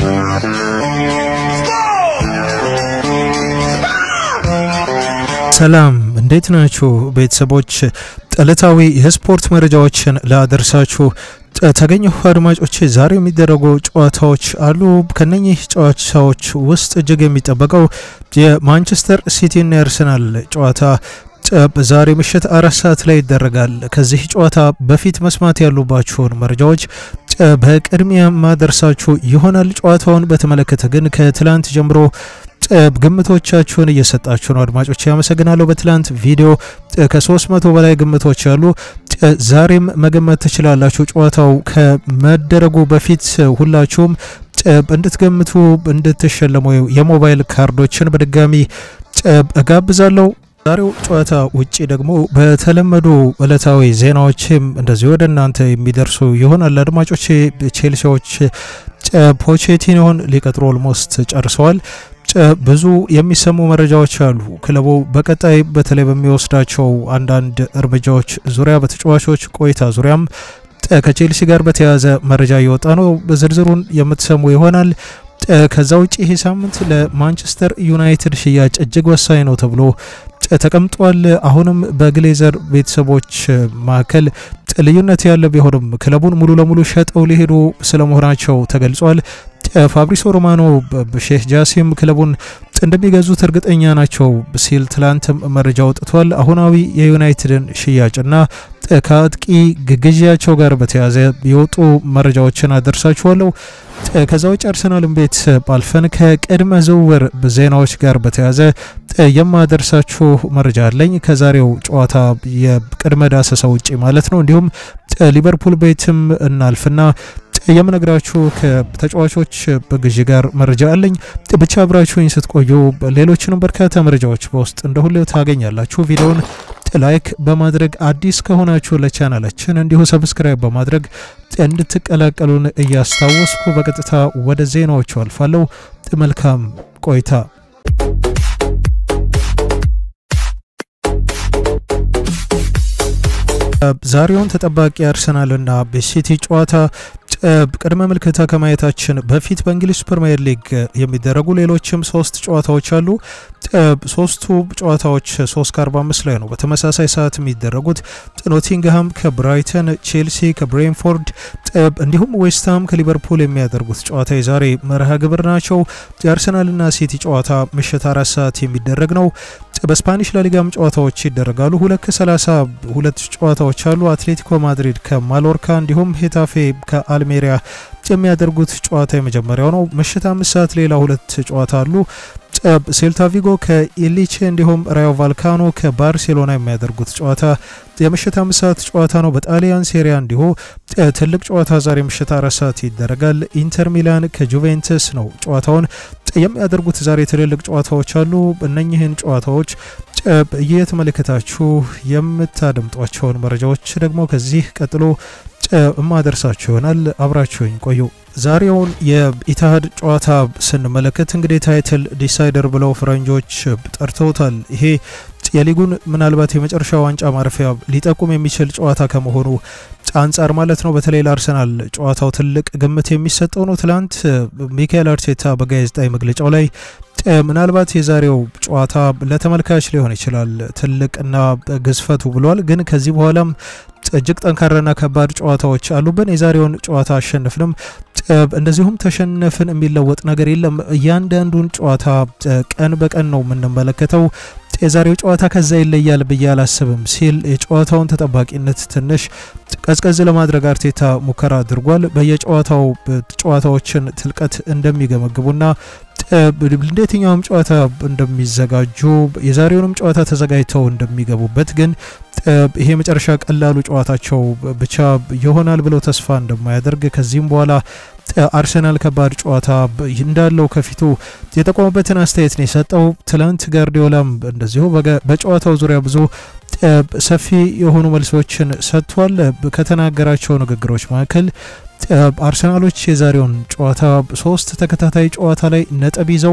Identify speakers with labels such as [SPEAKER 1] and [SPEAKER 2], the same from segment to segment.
[SPEAKER 1] ሰላም እንዴት ናችሁ ቤተሰቦች? ዕለታዊ የስፖርት መረጃዎችን ላደርሳችሁ ተገኘሁ። አድማጮች ዛሬ የሚደረጉ ጨዋታዎች አሉ። ከነኚህ ጨዋታዎች ውስጥ እጅግ የሚጠበቀው የማንቸስተር ሲቲና የአርሰናል ጨዋታ ዛሬ ምሽት አራት ሰዓት ላይ ይደረጋል። ከዚህ ጨዋታ በፊት መስማት ያሉባችሁን መረጃዎች በቅድሚያ ማደርሳችሁ ይሆናል። ጨዋታውን በተመለከተ ግን ከትላንት ጀምሮ ግምቶቻችሁን እየሰጣችሁ ነው አድማጮች፣ ያመሰግናለሁ። በትላንት ቪዲዮ ከ300 በላይ ግምቶች አሉ። ዛሬም መገመት ትችላላችሁ። ጨዋታው ከመደረጉ በፊት ሁላችሁም እንድትገምቱ እንድትሸለሙ የሞባይል ካርዶችን በድጋሚ እጋብዛለሁ። ዛሬው ጨዋታ ውጪ ደግሞ በተለመዱ ዕለታዊ ዜናዎችም እንደዚሁ ወደ እናንተ የሚደርሱ ይሆናል። አድማጮች ቼልሲዎች ፖቼቲኖን ሊቀጥሩ ኦልሞስት ጨርሰዋል። ብዙ የሚሰሙ መረጃዎች አሉ። ክለቡ በቀጣይ በተለይ በሚወስዳቸው አንዳንድ እርምጃዎች ዙሪያ በተጫዋቾች ቆይታ ዙሪያም ከቼልሲ ጋር በተያያዘ መረጃ እየወጣ ነው። ዝርዝሩን የምትሰሙ ይሆናል። ከዛ ውጭ ይሄ ሳምንት ለማንቸስተር ዩናይትድ ሽያጭ እጅግ ወሳኝ ነው ተብሎ ተቀምጧል። አሁንም በግሌዘር ቤተሰቦች መካከል ልዩነት ያለ ቢሆንም ክለቡን ሙሉ ለሙሉ ሸጠው ሊሄዱ ስለመሆናቸው ተገልጿል። ፋብሪሶ ሮማኖ ሼህ ጃሲም ክለቡን እንደሚገዙት እርግጠኛ ናቸው ሲል ትላንትም መረጃ ወጥቷል። አሁናዊ የዩናይትድን ሽያጭና ከአጥቂ ግዢያቸው ጋር በተያያዘ የወጡ መረጃዎችን አደርሳችኋለሁ። ከዛ ውጭ አርሰናልን ቤት ባልፈን ከቅድመ ዝውውር ዜናዎች ጋር በተያያዘ የማደርሳችሁ መረጃ አለኝ። ከዛሬው ጨዋታ የቅድመ ዳሰሳ ውጪ ማለት ነው። እንዲሁም ሊቨርፑል ቤትም እናልፍና የምነግራችሁ ከተጫዋቾች በግዢ ጋር መረጃ አለኝ። ብቻ አብራችሁኝ ስትቆዩ ሌሎችንም በርካታ መረጃዎች በውስጥ እንደ ሁሌው ታገኛላችሁ። ቪዲዮውን ላይክ በማድረግ አዲስ ከሆናችሁ ለቻናላችን እንዲሁ ሰብስክራይብ በማድረግ እንድትቀላቀሉን እያስታወስኩ በቀጥታ ወደ ዜናዎቹ አልፋለሁ። መልካም ቆይታ። ዛሬውን ተጠባቂ አርሰናልና በሲቲ ጨዋታ ቅድመ ምልክታ ከማየታችን በፊት በእንግሊዝ ፕሪምየር ሊግ የሚደረጉ ሌሎችም ሶስት ጨዋታዎች አሉ። ሶስቱ ጨዋታዎች 3 ከ45 ላይ ነው በተመሳሳይ ሰዓት የሚደረጉት። ኖቲንግሃም ከብራይተን፣ ቼልሲ ከብሬንፎርድ እንዲሁም ዌስትሃም ከሊቨርፑል የሚያደርጉት ጨዋታ የዛሬ መርሃ ግብር ናቸው። የአርሰናልና ሲቲ ጨዋታ ምሽት አራት ሰዓት የሚደረግ ነው። በስፓኒሽ ላሊጋም ጨዋታዎች ይደረጋሉ። ሁለት ከ30 ሁለት ጨዋታዎች አሉ። አትሌቲኮ ማድሪድ ከማሎርካ እንዲሁም ሄታፌ ከአልሜሪያ የሚያደርጉት ጨዋታ የመጀመሪያው ነው። ምሽት አምስት ሰዓት ሌላ ሁለት ጨዋታ አሉ። ሴልታ ቪጎ ከኢሊቼ እንዲሁም ራዮ ቫልካኖ ከባርሴሎና የሚያደርጉት ጨዋታ የምሽት አምስት ሰዓት ጨዋታ ነው። በጣሊያን ሴሪያ እንዲሁ ትልቅ ጨዋታ ዛሬ ምሽት አራት ሰዓት ይደረጋል። ኢንተር ሚላን ከጁቬንትስ ነው ጨዋታውን የሚያደርጉት። ዛሬ ትልልቅ ጨዋታዎች አሉ። እነኝህን ጨዋታዎች እየተመለከታችሁ የምታደምጧቸውን መረጃዎች ደግሞ ከዚህ ቀጥሎ እማደርሳችሁ ይሆናል። አብራችሁኝ ቆዩ። ዛሬውን የኢትሃድ ጨዋታ ስንመለከት እንግዲህ ታይትል ዲሳይደር ብለው ፈረንጆች ጠርተውታል። ይሄ የሊጉን ምናልባት የመጨረሻ ዋንጫ ማረፊያ ሊጠቁም የሚችል ጨዋታ ከመሆኑ አንጻር ማለት ነው። በተለይ ለአርሰናል ጨዋታው ትልቅ ግምት የሚሰጠው ነው። ትላንት ሚካኤል አርቴታ በጋዜጣዊ መግለጫው ላይ ምናልባት የዛሬው ጨዋታ ለተመልካች ሊሆን ይችላል ትልቅና ግዝፈቱ ብሏል። ግን ከዚህ በኋላም እጅግ ጠንካራና ከባድ ጨዋታዎች አሉብን። የዛሬውን ጨዋታ አሸንፍንም እንደዚሁም ተሸነፍን የሚለወጥ ነገር የለም። እያንዳንዱን ጨዋታ ቀን በቀን ነው የምንመለከተው። የዛሬው ጨዋታ ከዛ ይለያል ብዬ አላስብም ሲል የጨዋታውን ተጠባቂነት ትንሽ ቀዝቀዝ ለማድረግ አርቴታ ሙከራ አድርጓል። በየጨዋታው ጨዋታዎችን ትልቀት እንደሚገመግቡና እንደ የትኛውም ጨዋታ እንደሚዘጋጁ የዛሬውንም ጨዋታ ተዘጋጅተው እንደሚገቡበት ግን ይሄ መጨረሻ ቀላሉ ጨዋታቸው ብቻ ይሆናል ብለው ተስፋ እንደማያደርግ ከዚህም በኋላ አርሰናል ከባድ ጨዋታ እንዳለው ከፊቱ የጠቆመበትን አስተያየት ነው የሰጠው። ትላንት ጋርዲዮላም እንደዚሁ በጨዋታው ዙሪያ ብዙ ሰፊ የሆኑ መልሶችን ሰጥቷል። ከተናገራቸው ንግግሮች መካከል አርሰናሎች የዛሬውን ጨዋታ ሶስት ተከታታይ ጨዋታ ላይ ነጥብ ይዘው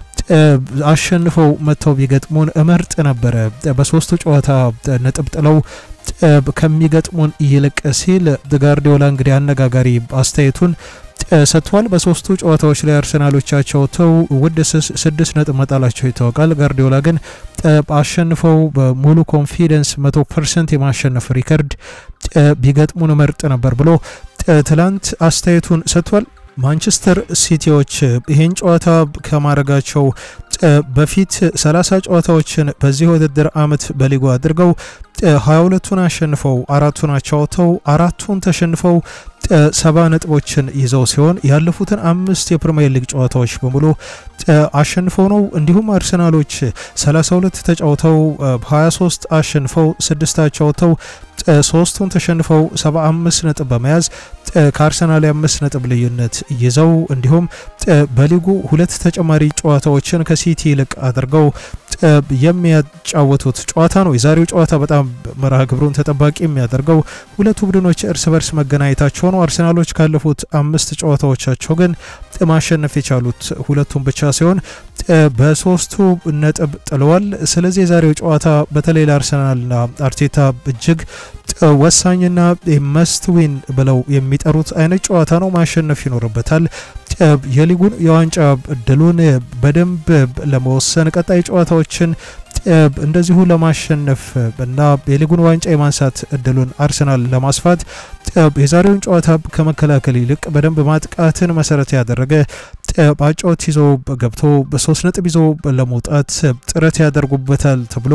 [SPEAKER 1] አሸንፈው መጥተው ቢገጥሙን እመርጥ ነበረ በሶስቱ ጨዋታ ነጥብ ጥለው ከሚገጥሙን ይልቅ ሲል ጋርዲዮላ እንግዲህ አነጋጋሪ አስተያየቱን ሰጥቷል። በሶስቱ ጨዋታዎች ላይ አርሰናሎቻቸው ተው ውድ ስድስት ነጥብ መጣላቸው ይታወቃል። ጋርዲዮላ ግን አሸንፈው በሙሉ ኮንፊደንስ መቶ ፐርሰንት የማሸነፍ ሪከርድ ቢገጥሙን መርጥ ነበር ብሎ ትላንት አስተያየቱን ሰጥቷል። ማንቸስተር ሲቲዎች ይህን ጨዋታ ከማድረጋቸው በፊት 30 ጨዋታዎችን በዚህ ውድድር ዓመት በሊጉ አድርገው 22ቱን አሸንፈው አራቱን አቻውተው አራቱን ተሸንፈው ሰባ ነጥቦችን ይዘው ሲሆን ያለፉትን አምስት የፕሪሚየር ሊግ ጨዋታዎች በሙሉ አሸንፈው ነው። እንዲሁም አርሰናሎች 32 ተጫውተው 23 አሸንፈው ስድስት አቻውተው ሶስቱን ተሸንፈው 75 ነጥብ በመያዝ ከአርሰናል የአምስት ነጥብ ልዩነት ይዘው እንዲሁም በሊጉ ሁለት ተጨማሪ ጨዋታዎችን ከሲቲ ይልቅ አድርገው የሚያጫወቱት ጨዋታ ነው። የዛሬው ጨዋታ በጣም መርሃ ግብሩን ተጠባቂ የሚያደርገው ሁለቱ ቡድኖች እርስ በርስ መገናኘታቸው ነው። አርሰናሎች ካለፉት አምስት ጨዋታዎቻቸው ግን ማሸነፍ የቻሉት ሁለቱም ብቻ ሲሆን በሶስቱ ነጥብ ጥለዋል። ስለዚህ የዛሬው ጨዋታ በተለይ ለአርሰናልና አርቴታ እጅግ ወሳኝና መስት ዊን ብለው የሚጠሩት አይነት ጨዋታ ነው። ማሸነፍ ይኖርበታል። የሊጉን የዋንጫ እድሉን በደንብ ለመወሰን ቀጣይ ጨዋታዎችን እንደዚሁ ለማሸነፍ እና የሊጉን ዋንጫ የማንሳት እድሉን አርሰናል ለማስፋት የዛሬውን ጨዋታ ከመከላከል ይልቅ በደንብ ማጥቃትን መሰረት ያደረገ በአጫወት ይዞ ገብቶ በሶስት ነጥብ ይዞ ለመውጣት ጥረት ያደርጉበታል ተብሎ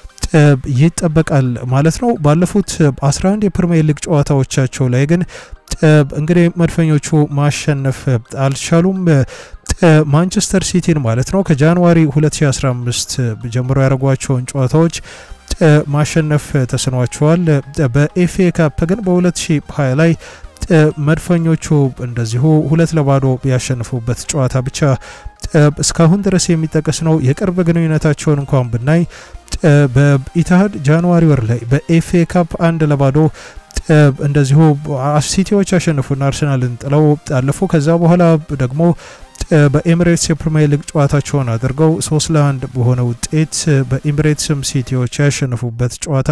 [SPEAKER 1] ይጠበቃል ማለት ነው። ባለፉት 11 የፕሪሚየር ሊግ ጨዋታዎቻቸው ላይ ግን እንግዲህ መድፈኞቹ ማሸነፍ አልቻሉም። ማንቸስተር ሲቲን ማለት ነው ከጃንዋሪ 2015 ጀምሮ ያደረጓቸውን ጨዋታዎች ማሸነፍ ተስኗቸዋል። በኤፍኤ ካፕ ግን በ2020 ላይ መድፈኞቹ እንደዚሁ ሁለት ለባዶ ያሸንፉበት ጨዋታ ብቻ እስካሁን ድረስ የሚጠቀስ ነው። የቅርብ ግንኙነታቸውን እንኳን ብናይ በኢትሃድ ጃንዋሪ ወር ላይ በኤፍኤ ካፕ አንድ ለባዶ እንደዚሁ ሲቲዎች ያሸንፉና አርሰናልን ጥለው አለፉ። ከዛ በኋላ ደግሞ በኤሚሬትስ የፕሪሚየር ሊግ ጨዋታቸውን አድርገው ሶስት ለአንድ በሆነ ውጤት በኤሚሬትስም ሲቲዎች ያሸነፉበት ጨዋታ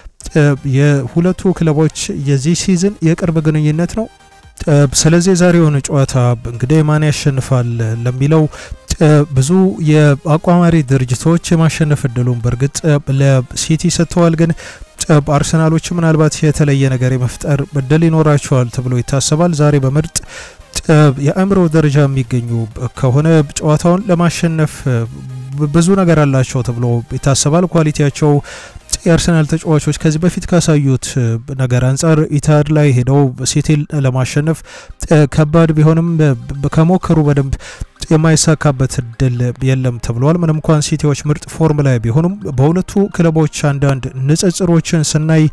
[SPEAKER 1] የሁለቱ ክለቦች የዚህ ሲዝን የቅርብ ግንኙነት ነው። ስለዚህ የዛሬውን ጨዋታ እንግዲህ ማን ያሸንፋል ለሚለው ብዙ የአቋማሪ ድርጅቶች የማሸነፍ እድሉን በእርግጥ ለሲቲ ሰጥተዋል። ግን አርሰናሎች ምናልባት የተለየ ነገር የመፍጠር እድል ይኖራቸዋል ተብሎ ይታሰባል። ዛሬ በምርጥ የአእምሮ ደረጃ የሚገኙ ከሆነ ጨዋታውን ለማሸነፍ ብዙ ነገር አላቸው ተብሎ ይታሰባል። ኳሊቲያቸው የአርሰናል ተጫዋቾች ከዚህ በፊት ካሳዩት ነገር አንጻር ኢታድ ላይ ሄደው ሲቲን ለማሸነፍ ከባድ ቢሆንም ከሞከሩ በደንብ የማይሳካበት እድል የለም ተብሏል። ምንም እንኳን ሲቲዎች ምርጥ ፎርም ላይ ቢሆኑም በሁለቱ ክለቦች አንዳንድ ንጽጽሮችን ስናይ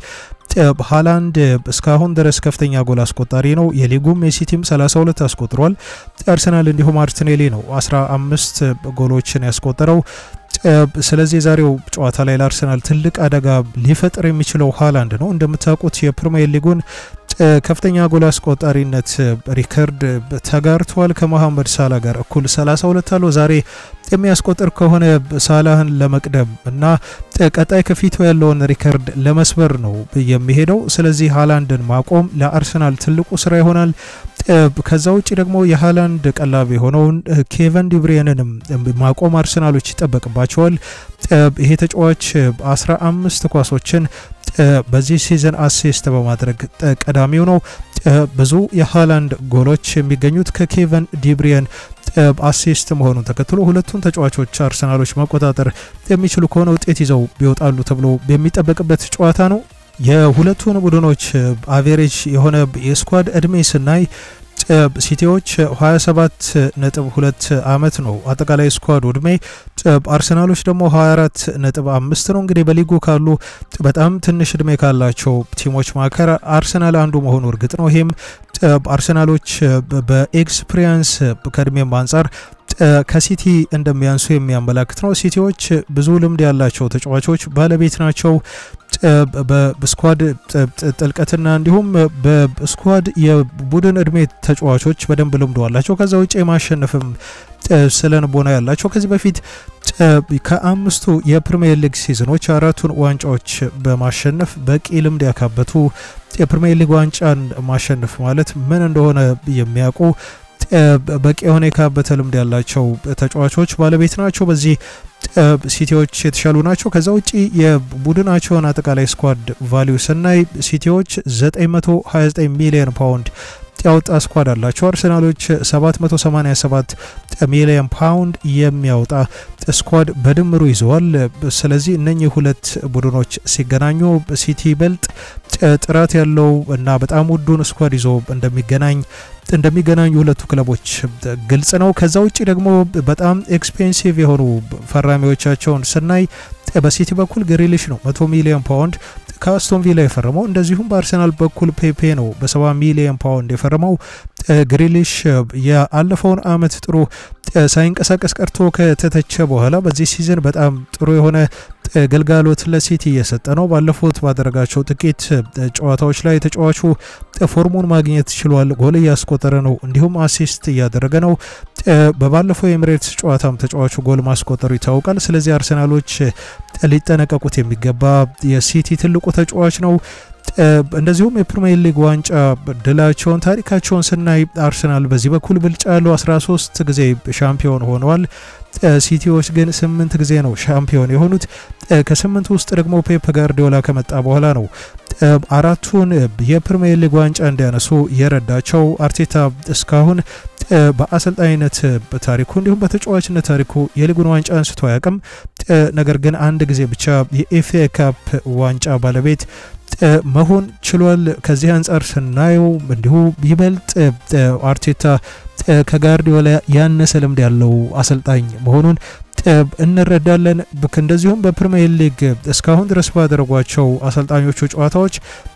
[SPEAKER 1] ሃላንድ እስካሁን ድረስ ከፍተኛ ጎል አስቆጣሪ ነው። የሊጉም የሲቲም 32 አስቆጥሯል። አርሰናል እንዲሁም ማርቲኔሊ ነው 15 ጎሎችን ያስቆጠረው። ስለዚህ የዛሬው ጨዋታ ላይ ለአርሰናል ትልቅ አደጋ ሊፈጥር የሚችለው ሃላንድ ነው። እንደምታውቁት የፕሪሚየር ሊጉን ከፍተኛ ጎል አስቆጣሪነት ሪከርድ ተጋርቷል ከመሐመድ ሳላ ጋር እኩል 32 አለው። ዛሬ የሚያስቆጥር ከሆነ ሳላህን ለመቅደም እና ቀጣይ ከፊቱ ያለውን ሪከርድ ለመስበር ነው የሚሄደው። ስለዚህ ሃላንድን ማቆም ለአርሰናል ትልቁ ስራ ይሆናል። ከዛ ውጭ ደግሞ የሃላንድ ቀላቢ የሆነውን ኬቨን ዲብሪየንንም ማቆም አርሰናሎች ይጠበቅባቸዋል። ይሄ ተጫዋች 15 ኳሶችን በዚህ ሲዝን አሲስት በማድረግ ቀዳሚው ነው። ብዙ የሃላንድ ጎሎች የሚገኙት ከኬቨን ዲብሪየን አሲስት መሆኑን ተከትሎ ሁለቱን ተጫዋቾች አርሰናሎች መቆጣጠር የሚችሉ ከሆነ ውጤት ይዘው ይወጣሉ ተብሎ የሚጠበቅበት ጨዋታ ነው። የሁለቱን ቡድኖች አቬሬጅ የሆነ የስኳድ እድሜ ስናይ ሲቲዎች 27 ነጥብ 2 ዓመት ነው አጠቃላይ ስኳድ እድሜ። አርሰናሎች ደግሞ 24 ነጥብ 5 ነው። እንግዲህ በሊጉ ካሉ በጣም ትንሽ እድሜ ካላቸው ቲሞች መካከል አርሰናል አንዱ መሆኑ እርግጥ ነው። ይሄም አርሰናሎች በኤክስፒሪየንስ ከእድሜም አንጻር ከሲቲ እንደሚያንሱ የሚያመላክት ነው። ሲቲዎች ብዙ ልምድ ያላቸው ተጫዋቾች ባለቤት ናቸው። በስኳድ ጥልቀትና እንዲሁም በስኳድ የቡድን እድሜ ተጫዋቾች በደንብ ልምዶ አላቸው። ከዛ ውጭ የማሸነፍም ስለ ንቦና ያላቸው ከዚህ በፊት ከአምስቱ የፕሪሚየር ሊግ ሲዝኖች አራቱን ዋንጫዎች በማሸነፍ በቂ ልምድ ያካበቱ የፕሪሚየር ሊግ ዋንጫን ማሸነፍ ማለት ምን እንደሆነ የሚያውቁ በቂ የሆነ የካበተ ልምድ ያላቸው ተጫዋቾች ባለቤት ናቸው። በዚህ ሲቲዎች የተሻሉ ናቸው። ከዛ ውጪ የቡድናቸውን አጠቃላይ ስኳድ ቫሊዩ ስናይ ሲቲዎች 929 ሚሊዮን ፓውንድ ያወጣ ስኳድ አላቸው። አርሰናሎች 787 ሚሊዮን ፓውንድ የሚያወጣ ስኳድ በድምሩ ይዘዋል። ስለዚህ እነኚህ ሁለት ቡድኖች ሲገናኙ ሲቲ ይበልጥ ጥራት ያለው እና በጣም ውዱን ስኳድ ይዞ እንደሚገናኝ እንደሚገናኙ ሁለቱ ክለቦች ግልጽ ነው። ከዛ ውጭ ደግሞ በጣም ኤክስፔንሲቭ የሆኑ ፈራሚዎቻቸውን ስናይ በሲቲ በኩል ግሪሊሽ ነው 100 ሚሊዮን ፓውንድ ከአስቶን ቪላ የፈረመው። እንደዚሁም በአርሰናል በኩል ፔፔ ነው በ70 ሚሊዮን ፓውንድ የፈረመው። ግሪሊሽ የአለፈውን አመት ጥሩ ሳይንቀሳቀስ ቀርቶ ከተተቸ በኋላ በዚህ ሲዝን በጣም ጥሩ የሆነ ግልጋሎት ለሲቲ እየሰጠ ነው። ባለፉት ባደረጋቸው ጥቂት ጨዋታዎች ላይ ተጫዋቹ ፎርሙን ማግኘት ችሏል። ጎል እያስቆጠረ ነው፣ እንዲሁም አሲስት እያደረገ ነው። በባለፈው የኤምሬትስ ጨዋታም ተጫዋቹ ጎል ማስቆጠሩ ይታወቃል። ስለዚህ አርሰናሎች ሊጠነቀቁት የሚገባ የሲቲ ትልቁ ተጫዋች ነው። እንደዚሁም የፕሪሚየር ሊግ ዋንጫ ድላቸውን ታሪካቸውን ስናይ አርሰናል በዚህ በኩል ብልጫ ያለው 13 ጊዜ ሻምፒዮን ሆነዋል። ሲቲዎች ግን ስምንት ጊዜ ነው ሻምፒዮን የሆኑት። ከስምንት ውስጥ ደግሞ ፔፕ ጋርዲዮላ ከመጣ በኋላ ነው አራቱን የፕሪሚየር ሊግ ዋንጫ እንዲያነሱ የረዳቸው። አርቴታ እስካሁን በአሰልጣኝነት ታሪኩ እንዲሁም በተጫዋችነት ታሪኩ የሊጉን ዋንጫ አንስቶ አያውቅም። ነገር ግን አንድ ጊዜ ብቻ የኤፍኤ ካፕ ዋንጫ ባለቤት መሆን ችሏል። ከዚህ አንጻር ስናየው እንዲሁ ይበልጥ አርቴታ ከጋርዲዮላ ያነሰ ልምድ ያለው አሰልጣኝ መሆኑን እንረዳለን። እንደዚሁም በፕሪሚየር ሊግ እስካሁን ድረስ ባደረጓቸው አሰልጣኞቹ ጨዋታዎች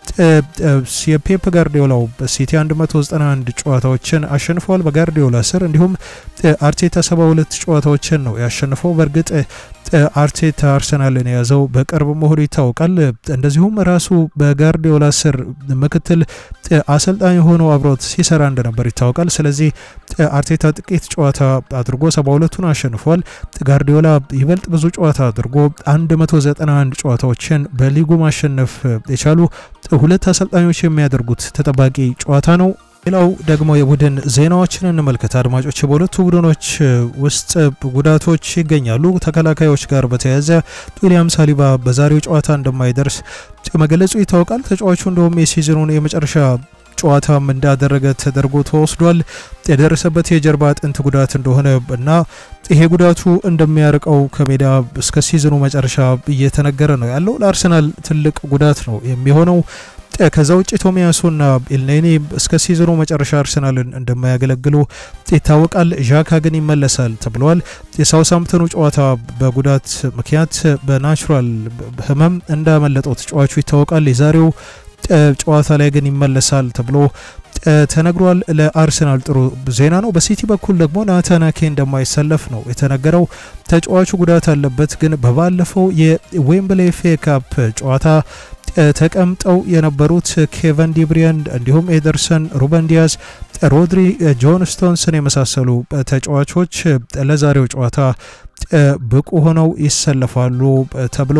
[SPEAKER 1] የፔፕ ጋርዲዮላው ሲቲ 191 ጨዋታዎችን አሸንፈዋል በጋርዲዮላ ስር። እንዲሁም አርቴታ 72 ጨዋታዎችን ነው ያሸንፈው። በእርግጥ አርቴታ አርሰናልን የያዘው በቅርብ መሆኑ ይታወቃል። እንደዚሁም ራሱ በጋርዲዮላ ስር ምክትል አሰልጣኝ ሆኖ አብሮት ሲሰራ እንደነበር ይታወቃል። ስለዚህ አርቴታ ጥቂት ጨዋታ አድርጎ 72ቱን አሸንፏል። ጋርዲዮላ ይበልጥ ብዙ ጨዋታ አድርጎ 191 ጨዋታዎችን በሊጉ ማሸነፍ የቻሉ ሁለት አሰልጣኞች የሚያደርጉት ተጠባቂ ጨዋታ ነው። ሌላው ደግሞ የቡድን ዜናዎችን እንመልከት አድማጮች። በሁለቱ ቡድኖች ውስጥ ጉዳቶች ይገኛሉ። ተከላካዮች ጋር በተያያዘ ዊሊያም ሳሊባ በዛሬው ጨዋታ እንደማይደርስ መገለጹ ይታወቃል። ተጫዋቹ እንደውም የሲዝኑን የመጨረሻ ጨዋታም እንዳደረገ ተደርጎ ተወስዷል። የደረሰበት የጀርባ አጥንት ጉዳት እንደሆነ እና ይሄ ጉዳቱ እንደሚያርቀው ከሜዳ እስከ ሲዝኑ መጨረሻ እየተነገረ ነው ያለው። ለአርሰናል ትልቅ ጉዳት ነው የሚሆነው። ከዛ ውጭ ቶሚያሱና ኤልኔኒ እስከ ሲዝኑ መጨረሻ አርሰናልን እንደማያገለግሉ ይታወቃል። ዣካ ግን ይመለሳል ተብለዋል። የሳውሳምፕተኑ ጨዋታ በጉዳት ምክንያት በናቹራል ሕመም እንዳመለጠው ተጫዋቹ ይታወቃል። የዛሬው ጨዋታ ላይ ግን ይመለሳል ተብሎ ተነግሯል። ለአርሰናል ጥሩ ዜና ነው። በሲቲ በኩል ደግሞ ናታን አኬ እንደማይሰለፍ ነው የተነገረው። ተጫዋቹ ጉዳት አለበት፣ ግን በባለፈው የዌምብሌ ኤፍ ኤ ካፕ ጨዋታ ተቀምጠው የነበሩት ኬቨን ዲብሪያን እንዲሁም ኤደርሰን፣ ሩበን ዲያዝ፣ ሮድሪ፣ ጆን ስቶንስን የመሳሰሉ ተጫዋቾች ለዛሬው ጨዋታ ብቁ ሆነው ይሰለፋሉ ተብሎ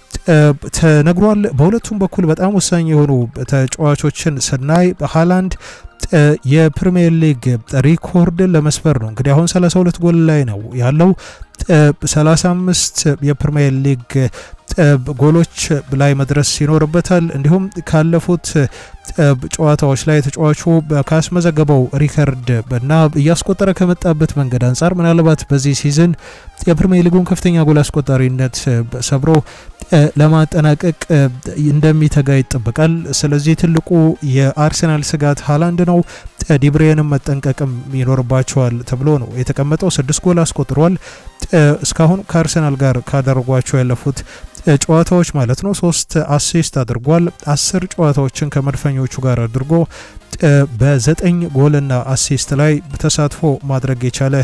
[SPEAKER 1] ተነግሯል። በሁለቱም በኩል በጣም ወሳኝ የሆኑ ተጫዋቾችን ስናይ ሃላንድ የፕሪሚየር ሊግ ሪኮርድን ለመስበር ነው እንግዲህ አሁን 32 ጎል ላይ ነው ያለው። 35 የፕሪሚየር ሊግ ጎሎች ላይ መድረስ ይኖርበታል። እንዲሁም ካለፉት ጨዋታዎች ላይ ተጫዋቹ ካስመዘገበው ሪከርድ እና እያስቆጠረ ከመጣበት መንገድ አንጻር ምናልባት በዚህ ሲዝን የፕሪሚየር ሊጉን ከፍተኛ ጎል አስቆጣሪነት ሰብሮ ለማጠናቀቅ እንደሚተጋ ይጠበቃል። ስለዚህ ትልቁ የአርሰናል ስጋት ሃላንድ ነው። ዲብሬንም መጠንቀቅም ይኖርባቸዋል ተብሎ ነው የተቀመጠው። ስድስት ጎል አስቆጥሯል። እስካሁን ከአርሰናል ጋር ካደረጓቸው ያለፉት ጨዋታዎች ማለት ነው። ሶስት አሲስት አድርጓል። አስር ጨዋታዎችን ከመድፈኞቹ ጋር አድርጎ በዘጠኝ ጎልና አሲስት ላይ ተሳትፎ ማድረግ የቻለ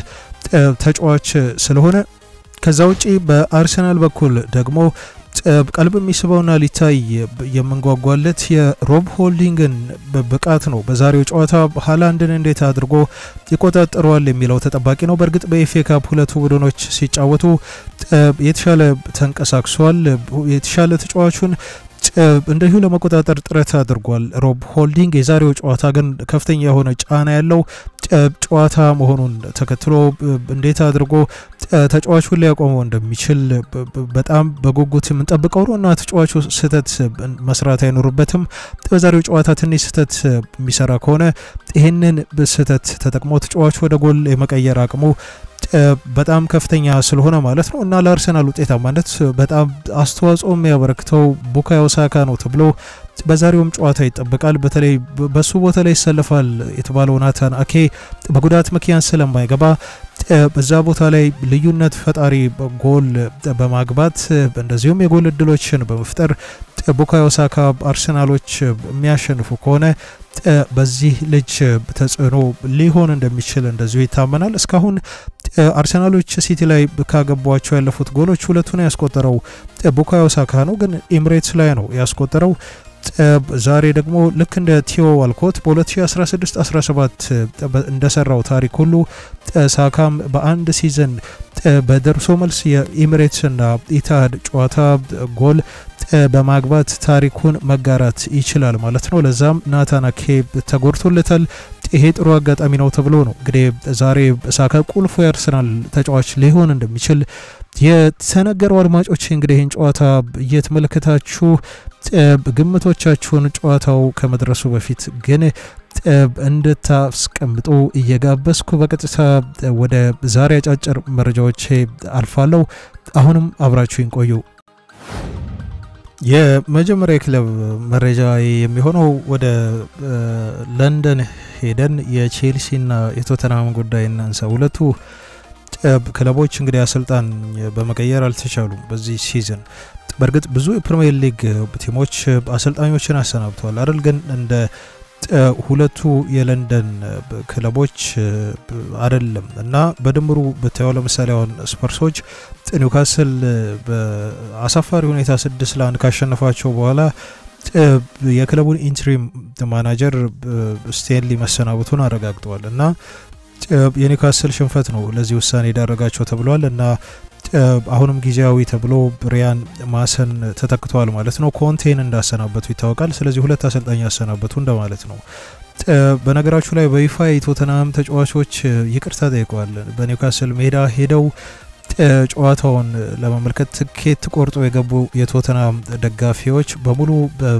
[SPEAKER 1] ተጫዋች ስለሆነ ከዛ ውጪ በአርሰናል በኩል ደግሞ ቀልብ የሚስበውና ሊታይ የምንጓጓለት የሮብ ሆልዲንግን ብቃት ነው። በዛሬው ጨዋታ ሃላንድን እንዴት አድርጎ ይቆጣጠረዋል የሚለው ተጠባቂ ነው። በእርግጥ በኤፍኤ ካፕ ሁለቱ ቡድኖች ሲጫወቱ የተሻለ ተንቀሳቅሷል። የተሻለ ተጫዋቹን እንዲሁ ለመቆጣጠር ጥረት አድርጓል ሮብ ሆልዲንግ። የዛሬው ጨዋታ ግን ከፍተኛ የሆነ ጫና ያለው ጨዋታ መሆኑን ተከትሎ እንዴት አድርጎ ተጫዋቹን ሊያቆመው እንደሚችል በጣም በጉጉት የምንጠብቀው ነው እና ተጫዋቹ ስህተት መስራት አይኖርበትም። በዛሬው ጨዋታ ትንሽ ስህተት የሚሰራ ከሆነ ይህንን ስህተት ተጠቅሞ ተጫዋቹ ወደ ጎል የመቀየር አቅሙ በጣም ከፍተኛ ስለሆነ ማለት ነው እና ለአርሰናል ውጤታማነት በጣም አስተዋጽኦ የሚያበረክተው ቡካዮ ሳካ ነው ተብሎ በዛሬውም ጨዋታ ይጠበቃል። በተለይ በሱ ቦታ ላይ ይሰለፋል የተባለው ናታን አኬ በጉዳት ምክንያት ስለማይገባ በዛ ቦታ ላይ ልዩነት ፈጣሪ ጎል በማግባት እንደዚሁም የጎል እድሎችን በመፍጠር ቡካዮ ሳካ አርሰናሎች የሚያሸንፉ ከሆነ በዚህ ልጅ ተጽዕኖ ሊሆን እንደሚችል እንደዚሁ ይታመናል። እስካሁን አርሰናሎች ሲቲ ላይ ካገቧቸው ያለፉት ጎሎች ሁለቱን ያስቆጠረው ቡካዮ ሳካ ነው፣ ግን ኤምሬትስ ላይ ነው ያስቆጠረው። ዛሬ ደግሞ ልክ እንደ ቲዮ ዋልኮት በ2016-17 እንደሰራው ታሪክ ሁሉ ሳካም በአንድ ሲዘን በደርሶ መልስ የኢሚሬትስና ኢታድ ጨዋታ ጎል በማግባት ታሪኩን መጋራት ይችላል ማለት ነው። ለዛም ናታን አኬ ተጎድቶለታል። ይሄ ጥሩ አጋጣሚ ነው ተብሎ ነው እንግዲህ ዛሬ ሳካ ቁልፉ የአርሰናል ተጫዋች ሊሆን እንደሚችል የተነገረው። አድማጮች እንግዲህ ይህን ጨዋታ እየተመለከታችሁ ግምቶቻችሁን ጨዋታው ከመድረሱ በፊት ግን እንድታስቀምጡ እየጋበዝኩ በቀጥታ ወደ ዛሬ አጫጭር መረጃዎች አልፋለሁ። አሁንም አብራችሁን ቆዩ። የመጀመሪያ ክለብ መረጃ የሚሆነው ወደ ለንደን ሄደን የቼልሲና የቶተናም ጉዳይ እናንሳ። ሁለቱ ክለቦች እንግዲህ አሰልጣኝ በመቀየር አልተቻሉም በዚህ ሲዝን። በእርግጥ ብዙ የፕሪሚየር ሊግ ቲሞች አሰልጣኞችን አሰናብተዋል አይደል? ግን እንደ ሁለቱ የለንደን ክለቦች አይደለም እና በድምሩ ብታየው ለምሳሌ አሁን ስፐርሶች ኒውካስል በአሳፋሪ ሁኔታ ስድስት ለአንድ ካሸነፋቸው በኋላ የክለቡን ኢንትሪም ማናጀር ስቴንሊ መሰናበቱን አረጋግጠዋል እና የኒውካስል ሽንፈት ነው ለዚህ ውሳኔ የዳረጋቸው ተብሏል እና አሁንም ጊዜያዊ ተብሎ ሪያን ማሰን ተተክተዋል ማለት ነው። ኮንቴን እንዳሰናበቱ ይታወቃል። ስለዚህ ሁለት አሰልጣኝ ያሰናበቱ እንደማለት ነው። በነገራችሁ ላይ በይፋ የቶተናም ተጫዋቾች ይቅርታ ጠይቀዋል። በኒውካስል ሜዳ ሄደው ጨዋታውን ለመመልከት ትኬት ቆርጦ የገቡ የቶተናም ደጋፊዎች በሙሉ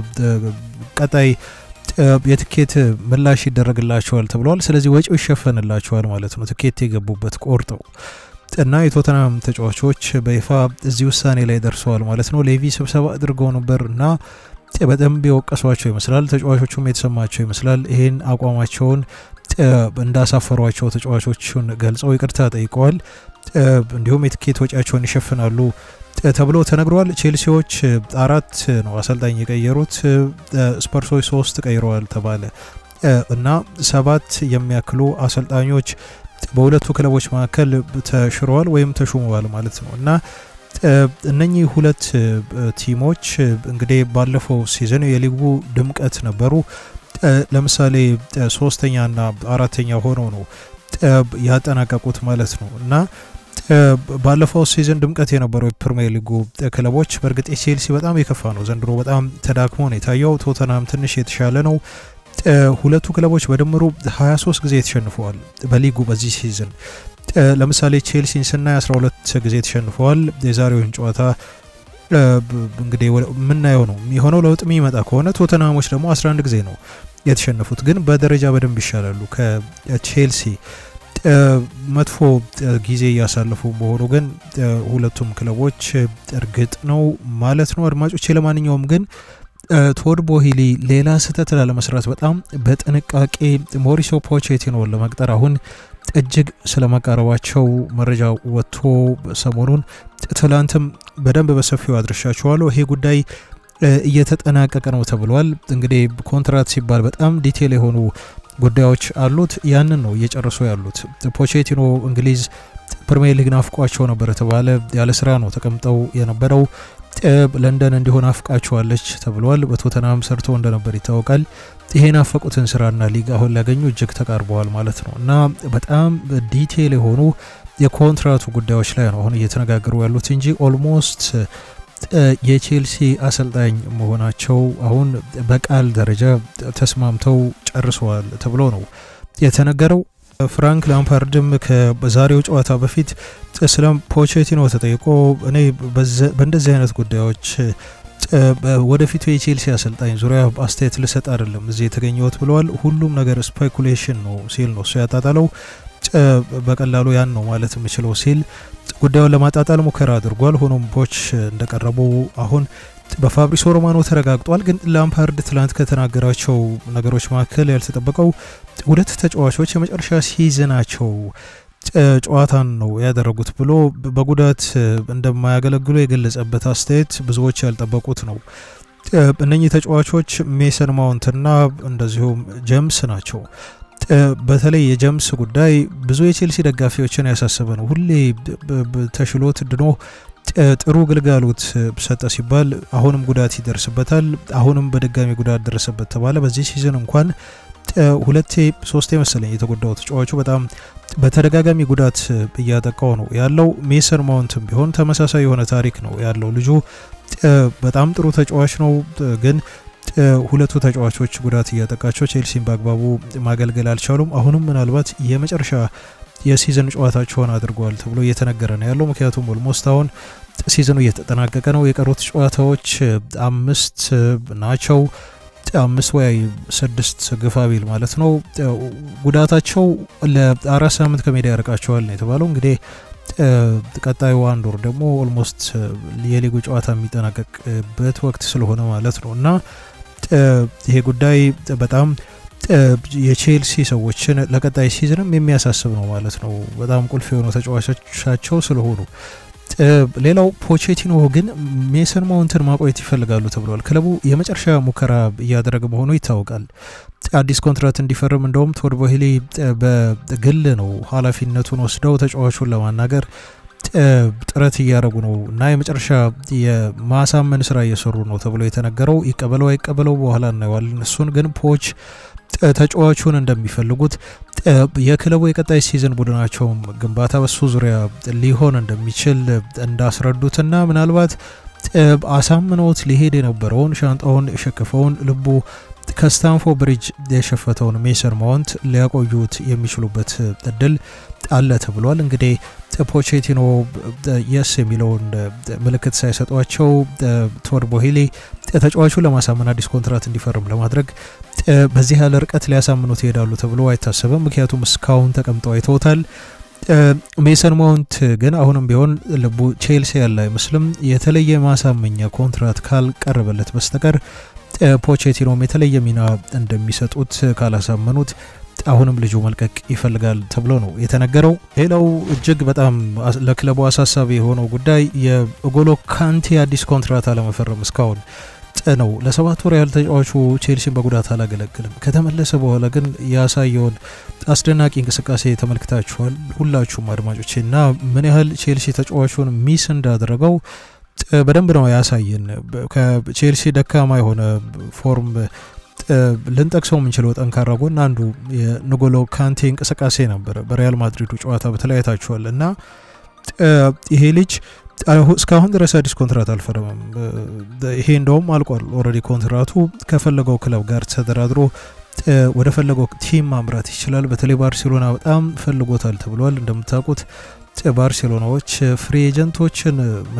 [SPEAKER 1] ቀጣይ የትኬት ምላሽ ይደረግላቸዋል ተብለዋል። ስለዚህ ወጪው ይሸፈንላቸዋል ማለት ነው። ትኬት የገቡበት ቆርጠው እና የቶተናም ተጫዋቾች በይፋ እዚህ ውሳኔ ላይ ደርሰዋል ማለት ነው። ሌቪ ስብሰባ አድርገው ነበር እና በደንብ የወቀሷቸው ይመስላል። ተጫዋቾቹም የተሰማቸው ይመስላል። ይህን አቋማቸውን እንዳሳፈሯቸው ተጫዋቾቹን ገልጸው ይቅርታ ጠይቀዋል። እንዲሁም የትኬት ወጪያቸውን ይሸፍናሉ ተብሎ ተነግሯል። ቼልሲዎች አራት ነው አሰልጣኝ የቀየሩት፣ ስፐርሶች ሶስት ቀይረዋል ተባለ እና ሰባት የሚያክሉ አሰልጣኞች በሁለቱ ክለቦች መካከል ተሽረዋል ወይም ተሹመዋል ማለት ነው እና እነኚህ ሁለት ቲሞች እንግዲህ ባለፈው ሲዝን የሊጉ ድምቀት ነበሩ። ለምሳሌ ሶስተኛና አራተኛ ሆነው ነው ያጠናቀቁት ማለት ነው እና ባለፈው ሲዝን ድምቀት የነበረው የፕሪሚየር ሊጉ ክለቦች በእርግጥ ቼልሲ በጣም የከፋ ነው ዘንድሮ በጣም ተዳክሞ ነው የታየው። ቶተናም ትንሽ የተሻለ ነው። ሁለቱ ክለቦች በድምሩ 23 ጊዜ ተሸንፈዋል በሊጉ በዚህ ሲዝን። ለምሳሌ ቼልሲን ስናይ 12 ጊዜ ተሸንፈዋል። የዛሬውን ጨዋታ እንግዲህ የምናየው ነው የሚሆነው። ለውጥ የሚመጣ ከሆነ ቶተናሞች ደግሞ 11 ጊዜ ነው የተሸነፉት፣ ግን በደረጃ በደንብ ይሻላሉ ከቼልሲ መጥፎ ጊዜ እያሳለፉ መሆኑ ግን ሁለቱም ክለቦች እርግጥ ነው ማለት ነው አድማጮቼ። ለማንኛውም ግን ቶድ ቦሂሊ ሌላ ስህተት ላለመስራት በጣም በጥንቃቄ ሞሪሶ ፖቼቲኖን ለመቅጠር አሁን እጅግ ስለመቃረባቸው መረጃ ወጥቶ ሰሞኑን ትላንትም በደንብ በሰፊው አድርሻቸዋለሁ። ይሄ ጉዳይ እየተጠናቀቀ ነው ተብሏል። እንግዲህ ኮንትራት ሲባል በጣም ዲቴል የሆኑ ጉዳዮች አሉት። ያንን ነው እየጨረሱ ያሉት። ፖቼቲኖ እንግሊዝ ፕሪሚየር ሊግ ናፍቋቸው ነበር የተባለ ያለ ስራ ነው ተቀምጠው የነበረው። ለንደን እንዲሆን አፍቃቸዋለች ተብሏል። በቶተናም ሰርቶ እንደነበር ይታወቃል። ይሄ ናፈቁትን ስራና ሊግ አሁን ሊያገኙ እጅግ ተቃርበዋል ማለት ነው እና በጣም ዲቴይል የሆኑ የኮንትራቱ ጉዳዮች ላይ ነው አሁን እየተነጋገሩ ያሉት እንጂ ኦልሞስት የቼልሲ አሰልጣኝ መሆናቸው አሁን በቃል ደረጃ ተስማምተው ጨርሰዋል ተብሎ ነው የተነገረው። ፍራንክ ላምፓርድም ከዛሬው ጨዋታ በፊት ስለ ፖቼቲኖ ተጠይቆ እኔ በእንደዚህ አይነት ጉዳዮች ወደፊቱ የቼልሲ አሰልጣኝ ዙሪያ አስተያየት ልሰጥ አይደለም እዚህ የተገኘሁት ብለዋል። ሁሉም ነገር ስፔኩሌሽን ነው ሲል ነው እሱ ያጣጣለው። በቀላሉ ያን ነው ማለት የምችለው ሲል ጉዳዩን ለማጣጣል ሙከራ አድርጓል። ሆኖም ፖች እንደቀረቡ አሁን በፋብሪሶ ሮማኖ ተረጋግጧል። ግን ላምፓርድ ትላንት ከተናገራቸው ነገሮች መካከል ያልተጠበቀው ሁለት ተጫዋቾች የመጨረሻ ሲዝናቸው ጨዋታን ነው ያደረጉት ብሎ በጉዳት እንደማያገለግሉ የገለጸበት አስተያየት ብዙዎች ያልጠበቁት ነው። እነኚህ ተጫዋቾች ሜሰን ማውንትና እንደዚሁም ጀምስ ናቸው። በተለይ የጀምስ ጉዳይ ብዙ የቼልሲ ደጋፊዎችን ያሳሰበ ነው። ሁሌ ተሽሎት ድኖ ጥሩ ግልጋሎት ሰጠ ሲባል አሁንም ጉዳት ይደርስበታል። አሁንም በድጋሚ ጉዳት ደረሰበት ተባለ። በዚህ ሲዝን እንኳን ሁለቴ ሶስቴ መሰለኝ የተጎዳው ተጫዋቹ በጣም በተደጋጋሚ ጉዳት እያጠቃው ነው ያለው። ሜሰን ማውንትም ቢሆን ተመሳሳይ የሆነ ታሪክ ነው ያለው። ልጁ በጣም ጥሩ ተጫዋች ነው ግን ሁለቱ ተጫዋቾች ጉዳት እያጠቃቸው ቼልሲን በአግባቡ ማገልገል አልቻሉም። አሁንም ምናልባት የመጨረሻ የሲዝን ጨዋታቸውን አድርገዋል ተብሎ እየተነገረ ነው ያለው። ምክንያቱም ኦልሞስት አሁን ሲዝኑ እየተጠናቀቀ ነው። የቀሩት ጨዋታዎች አምስት ናቸው። አምስት ወይ ስድስት ግፋ ቢል ማለት ነው። ጉዳታቸው ለአራት ሳምንት ከሜዳ ያርቃቸዋል ነው የተባለው። እንግዲህ ቀጣዩ አንድ ወር ደግሞ ኦልሞስት የሊጉ ጨዋታ የሚጠናቀቅበት ወቅት ስለሆነ ማለት ነው እና ይሄ ጉዳይ በጣም የቼልሲ ሰዎችን ለቀጣይ ሲዝንም የሚያሳስብ ነው ማለት ነው። በጣም ቁልፍ የሆኑ ተጫዋቾቻቸው ስለሆኑ ሌላው ፖቼቲኖ ግን ሜሰን ማውንትን ማቆየት ይፈልጋሉ ተብሏል። ክለቡ የመጨረሻ ሙከራ እያደረገ መሆኑ ይታወቃል። አዲስ ኮንትራት እንዲፈርም እንደውም ቶድ ቦሄሊ በግል ነው ኃላፊነቱን ወስደው ተጫዋቹን ለማናገር ጥረት እያደረጉ ነው እና የመጨረሻ የማሳመን ስራ እየሰሩ ነው ተብሎ የተነገረው ይቀበለው አይቀበለው በኋላ እናየዋለን። እሱን ግን ፖች ተጫዋቹን እንደሚፈልጉት የክለቡ የቀጣይ ሲዝን ቡድናቸውም ግንባታ በሱ ዙሪያ ሊሆን እንደሚችል እንዳስረዱትና ምናልባት አሳምነውት ሊሄድ የነበረውን ሻንጣውን የሸከፈውን ልቡ ከስታንፎ ብሪጅ የሸፈተውን ሜሰን ማውንት ሊያቆዩት የሚችሉበት እድል አለ ተብሏል። እንግዲህ ፖቼቲኖ የስ የሚለውን ምልክት ሳይሰጧቸው ቶድ ቦሄሊ ተጫዋቹን ለማሳመን አዲስ ኮንትራት እንዲፈርም ለማድረግ በዚህ ያለ ርቀት ሊያሳምኑት ይሄዳሉ ተብሎ አይታሰብም። ምክንያቱም እስካሁን ተቀምጠው አይተውታል። ሜሰን ማውንት ግን አሁንም ቢሆን ልቡ ቼልሲ ያለ አይመስልም። የተለየ ማሳመኛ ኮንትራት ካልቀረበለት በስተቀር ፖቼቲኖም የተለየ ሚና እንደሚሰጡት ካላሳመኑት አሁንም ልጁ መልቀቅ ይፈልጋል ተብሎ ነው የተነገረው። ሌላው እጅግ በጣም ለክለቡ አሳሳቢ የሆነው ጉዳይ የኦጎሎ ካንቴ አዲስ ኮንትራት አለመፈረም እስካሁን ነው። ለሰባት ወር ያህል ተጫዋቹ ቼልሲን በጉዳት አላገለግልም። ከተመለሰ በኋላ ግን ያሳየውን አስደናቂ እንቅስቃሴ ተመልክታችኋል ሁላችሁም አድማጮች እና ምን ያህል ቼልሲ ተጫዋቹን ሚስ እንዳደረገው በደንብ ነው ያሳየን። ከቼልሲ ደካማ የሆነ ፎርም ልንጠቅሰው የምንችለው ጠንካራ ጎን አንዱ የንጎሎ ካንቴ እንቅስቃሴ ነበረ። በሪያል ማድሪዱ ጨዋታ በተለይ አይታችኋል እና ይሄ ልጅ እስካሁን ድረስ አዲስ ኮንትራት አልፈረመም። ይሄ እንደውም አልቋል ኦልሬዲ ኮንትራቱ ከፈለገው ክለብ ጋር ተደራድሮ ወደ ፈለገው ቲም ማምራት ይችላል። በተለይ ባርሴሎና በጣም ፈልጎታል ተብሏል። እንደምታውቁት ባርሴሎናዎች ፍሪ ኤጀንቶችን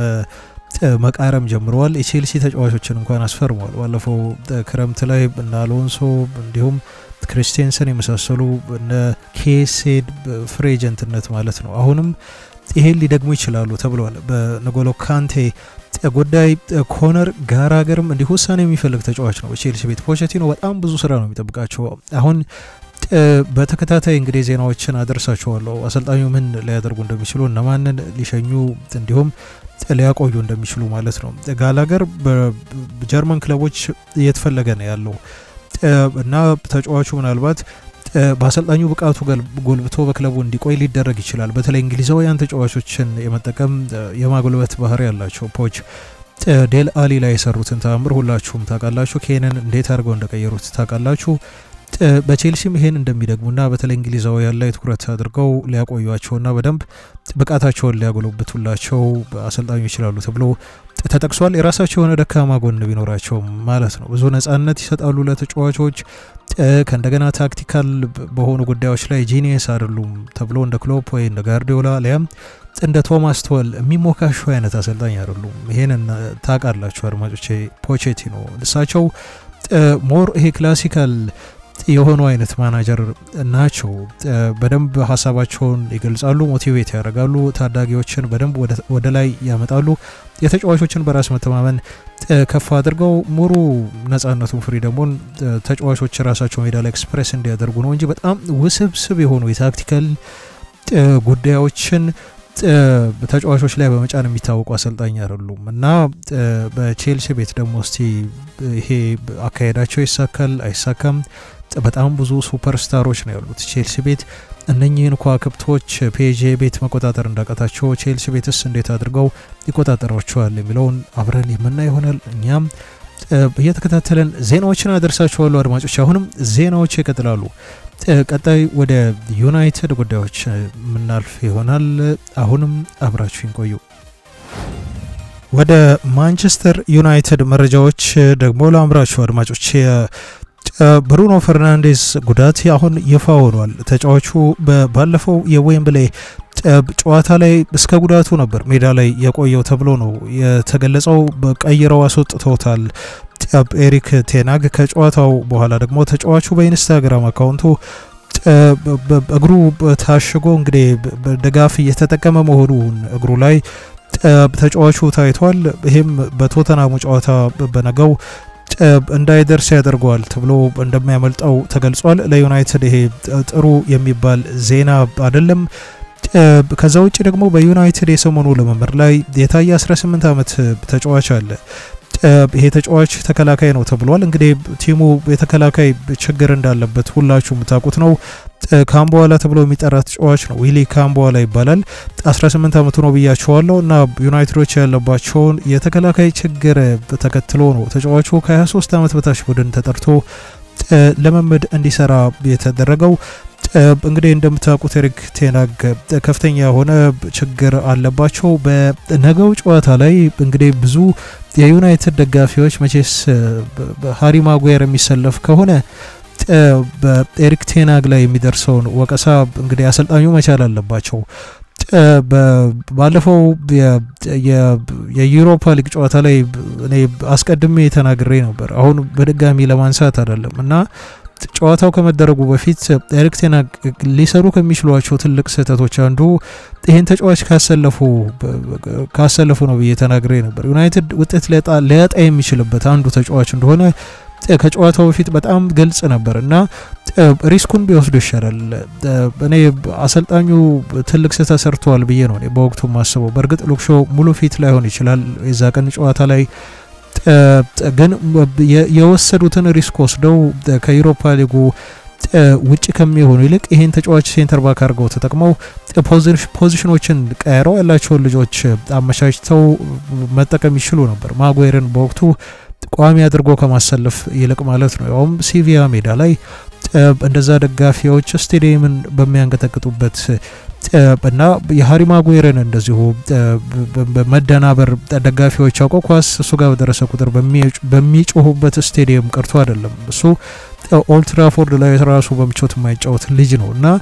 [SPEAKER 1] መቃረም ጀምረዋል። የቼልሲ ተጫዋቾችን እንኳን አስፈርመዋል። ባለፈው ክረምት ላይ እነ አሎንሶ እንዲሁም ክሪስቴንሰን የመሳሰሉ እነ ኬሴድ ፍሪ ኤጀንትነት ማለት ነው። አሁንም ይሄን ሊደግሙ ይችላሉ ተብለዋል። በነጎሎ ካንቴ ጉዳይ ኮነር ጋራገርም እንዲሁ ውሳኔ የሚፈልግ ተጫዋች ነው። በቼልሲ ቤት ፖቼቲኖ በጣም ብዙ ስራ ነው የሚጠብቃቸው። አሁን በተከታታይ እንግዲህ ዜናዎችን አደርሳቸዋለሁ። አሰልጣኙ ምን ሊያደርጉ እንደሚችሉ እነማንን ሊሸኙ እንዲሁም ሊያቆዩ እንደሚችሉ ማለት ነው። ጋላገር በጀርመን ክለቦች እየተፈለገ ነው ያለው እና ተጫዋቹ ምናልባት በአሰልጣኙ ብቃቱ ጎልብቶ በክለቡ እንዲቆይ ሊደረግ ይችላል። በተለይ እንግሊዛውያን ተጫዋቾችን የመጠቀም የማጎልበት ባህሪ ያላቸው ፖች ዴል አሊ ላይ የሰሩትን ተአምር ሁላችሁም ታውቃላችሁ። ኬንን እንዴት አድርገው እንደቀየሩት ታውቃላችሁ። በቼልሲም ይሄን እንደሚደግሙና በተለይ እንግሊዛውያን ላይ ትኩረት አድርገው ሊያቆዩቸውና በደንብ ብቃታቸውን ሊያጎለብቱላቸው አሰልጣኙ ይችላሉ ተብሎ ተጠቅሷል። የራሳቸው የሆነ ደካማ ጎን ቢኖራቸው ማለት ነው። ብዙ ነጻነት ይሰጣሉ ለተጫዋቾች። ከእንደገና ታክቲካል በሆኑ ጉዳዮች ላይ ጂኒየስ አይደሉም ተብሎ እንደ ክሎፕ ወይ እንደ ጋርዲዮላ ሊያም እንደ ቶማስ ቶል የሚሞካሹ አይነት አሰልጣኝ አይደሉም። ይሄንን ታውቃላችሁ አድማጮቼ። ፖቼቲኖ እሳቸው ሞር ይሄ ክላሲካል የሆኑ አይነት ማናጀር ናቸው። በደንብ ሀሳባቸውን ይገልጻሉ፣ ሞቲቬት ያደርጋሉ፣ ታዳጊዎችን በደንብ ወደ ላይ ያመጣሉ። የተጫዋቾችን በራስ መተማመን ከፍ አድርገው ሙሉ ነጻነቱን ፍሪደሙን ተጫዋቾች ራሳቸው ሜዳ ላይ ኤክስፕሬስ እንዲያደርጉ ነው እንጂ በጣም ውስብስብ የሆኑ የታክቲካል ጉዳዮችን ተጫዋቾች ላይ በመጫን የሚታወቁ አሰልጣኝ አይደሉም እና በቼልሲ ቤት ደግሞ እስቲ ይሄ አካሄዳቸው ይሳካል አይሳካም? በጣም ብዙ ሱፐርስታሮች ነው ያሉት ቼልሲ ቤት። እነኚህን ከዋክብቶች ፔጄ ቤት መቆጣጠር እንዳቃታቸው ቼልሲ ቤትስ እንዴት አድርገው ይቆጣጠሯቸዋል የሚለውን አብረን የምናይ ይሆናል። እኛም እየተከታተለን ዜናዎችን አደርሳችኋለሁ አድማጮች። አሁንም ዜናዎች ይቀጥላሉ። ቀጣይ ወደ ዩናይትድ ጉዳዮች የምናልፍ ይሆናል። አሁንም አብራችሁን ቆዩ። ወደ ማንቸስተር ዩናይትድ መረጃዎች ደግሞ ላምራችሁ አድማጮች። ብሩኖ ፈርናንዴዝ ጉዳት አሁን ይፋ ሆኗል። ተጫዋቹ ባለፈው የዌምብሌ ጨዋታ ላይ እስከ ጉዳቱ ነበር ሜዳ ላይ የቆየው ተብሎ ነው የተገለጸው። ቀይረው አስወጥተውታል ኤሪክ ቴናግ። ከጨዋታው በኋላ ደግሞ ተጫዋቹ በኢንስታግራም አካውንቱ እግሩ ታሽጎ እንግዲህ ድጋፍ እየተጠቀመ መሆኑን እግሩ ላይ ተጫዋቹ ታይቷል። ይህም በቶተናሙ ጨዋታ በነገው እንዳይደርስ ያደርገዋል ተብሎ እንደሚያመልጠው ተገልጿል። ለዩናይትድ ይሄ ጥሩ የሚባል ዜና አይደለም። ከዛ ውጭ ደግሞ በዩናይትድ የሰሞኑ ልምምድ ላይ የታየ 18 ዓመት ተጫዋች አለ። ይሄ ተጫዋች ተከላካይ ነው ተብሏል። እንግዲህ ቲሙ የተከላካይ ችግር እንዳለበት ሁላችሁ የምታውቁት ነው። ካምቦዋላ ተብሎ የሚጠራ ተጫዋች ነው። ዊሊ ካምቦዋላ ይባላል። 18 ዓመቱ ነው ብያቸዋለሁ። እና ዩናይትዶች ያለባቸውን የተከላካይ ችግር ተከትሎ ነው ተጫዋቹ ከ23 ዓመት በታች ቡድን ተጠርቶ ልምምድ እንዲሰራ የተደረገው። እንግዲህ እንደምታውቁት ኤሪክ ቴናግ ከፍተኛ የሆነ ችግር አለባቸው። በነገው ጨዋታ ላይ እንግዲህ ብዙ የዩናይትድ ደጋፊዎች መቼስ ሃሪ ማጓየር የሚሰለፍ ከሆነ በኤሪክ ቴናግ ላይ የሚደርሰውን ወቀሳ እንግዲህ አሰልጣኙ መቻል አለባቸው። ባለፈው የዩሮፓ ሊግ ጨዋታ ላይ እኔ አስቀድሜ ተናግሬ ነበር። አሁን በድጋሚ ለማንሳት አይደለም እና ጨዋታው ከመደረጉ በፊት ኤሪክ ቴን ሃግ ሊሰሩ ከሚችሏቸው ትልቅ ስህተቶች አንዱ ይህን ተጫዋች ካሰለፉ ካሰለፉ ነው ብዬ ተናግሬ ነበር። ዩናይትድ ውጤት ሊያጣ የሚችልበት አንዱ ተጫዋች እንደሆነ ከጨዋታው በፊት በጣም ግልጽ ነበር እና ሪስኩን ቢወስዱ ይሻላል። እኔ አሰልጣኙ ትልቅ ስህተት ሰርተዋል ብዬ ነው በወቅቱ ማስበው። በእርግጥ ሉክሾ ሙሉ ፊት ላይሆን ይችላል የዛ ቀን ጨዋታ ላይ ግን የወሰዱትን ሪስክ ወስደው ከዩሮፓ ሊጉ ውጭ ከሚሆኑ ይልቅ ይህን ተጫዋች ሴንተር ባክ አድርገው ተጠቅመው ፖዚሽኖችን ቀያረው ያላቸውን ልጆች አመቻችተው መጠቀም ይችሉ ነበር። ማጓየርን በወቅቱ ቋሚ አድርጎ ከማሰለፍ ይልቅ ማለት ነው። ያውም ሲቪያ ሜዳ ላይ እንደዛ ደጋፊዎች ስቴዲየምን በሚያንቀጠቅጡበት እና የሀሪ ማጉዌርን እንደዚሁ መደናበር ደጋፊዎች አውቀው ኳስ እሱ ጋር በደረሰ ቁጥር በሚጮሁበት ስቴዲየም ቀርቶ አይደለም። እሱ ኦልትራፎርድ ላይ ራሱ በምቾት የማይጫወት ልጅ ነው እና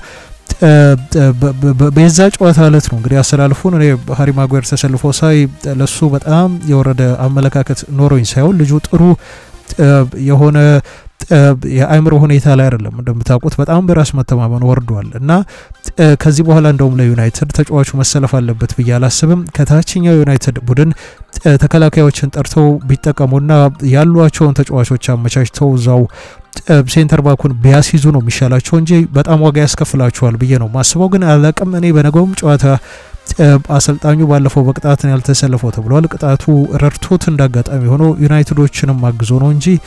[SPEAKER 1] በዛ ጨዋታ እለት ነው እንግዲህ አሰላልፉን እኔ ሀሪ ማጉዌር ተሰልፎ ሳይ ለሱ በጣም የወረደ አመለካከት ኖሮኝ ሳይሆን ልጁ ጥሩ የሆነ የአእምሮ ሁኔታ ላይ አይደለም። እንደምታውቁት በጣም በራስ መተማመን ወርዷል እና ከዚህ በኋላ እንደውም ለዩናይትድ ተጫዋቹ መሰለፍ አለበት ብዬ አላስብም። ከታችኛው ዩናይትድ ቡድን ተከላካዮችን ጠርተው ቢጠቀሙና ያሏቸውን ተጫዋቾች አመቻችተው እዛው ሴንተር ባኩን ቢያስይዙ ነው የሚሻላቸው እንጂ በጣም ዋጋ ያስከፍላቸዋል ብዬ ነው ማስበው። ግን አላቅም እኔ በነገውም ጨዋታ አሰልጣኙ ባለፈው በቅጣት ያልተሰለፈው ተብሏል። ቅጣቱ ረድቶት እንዳጋጣሚ ሆኖ ዩናይትዶችንም አግዞ ነው እንጂ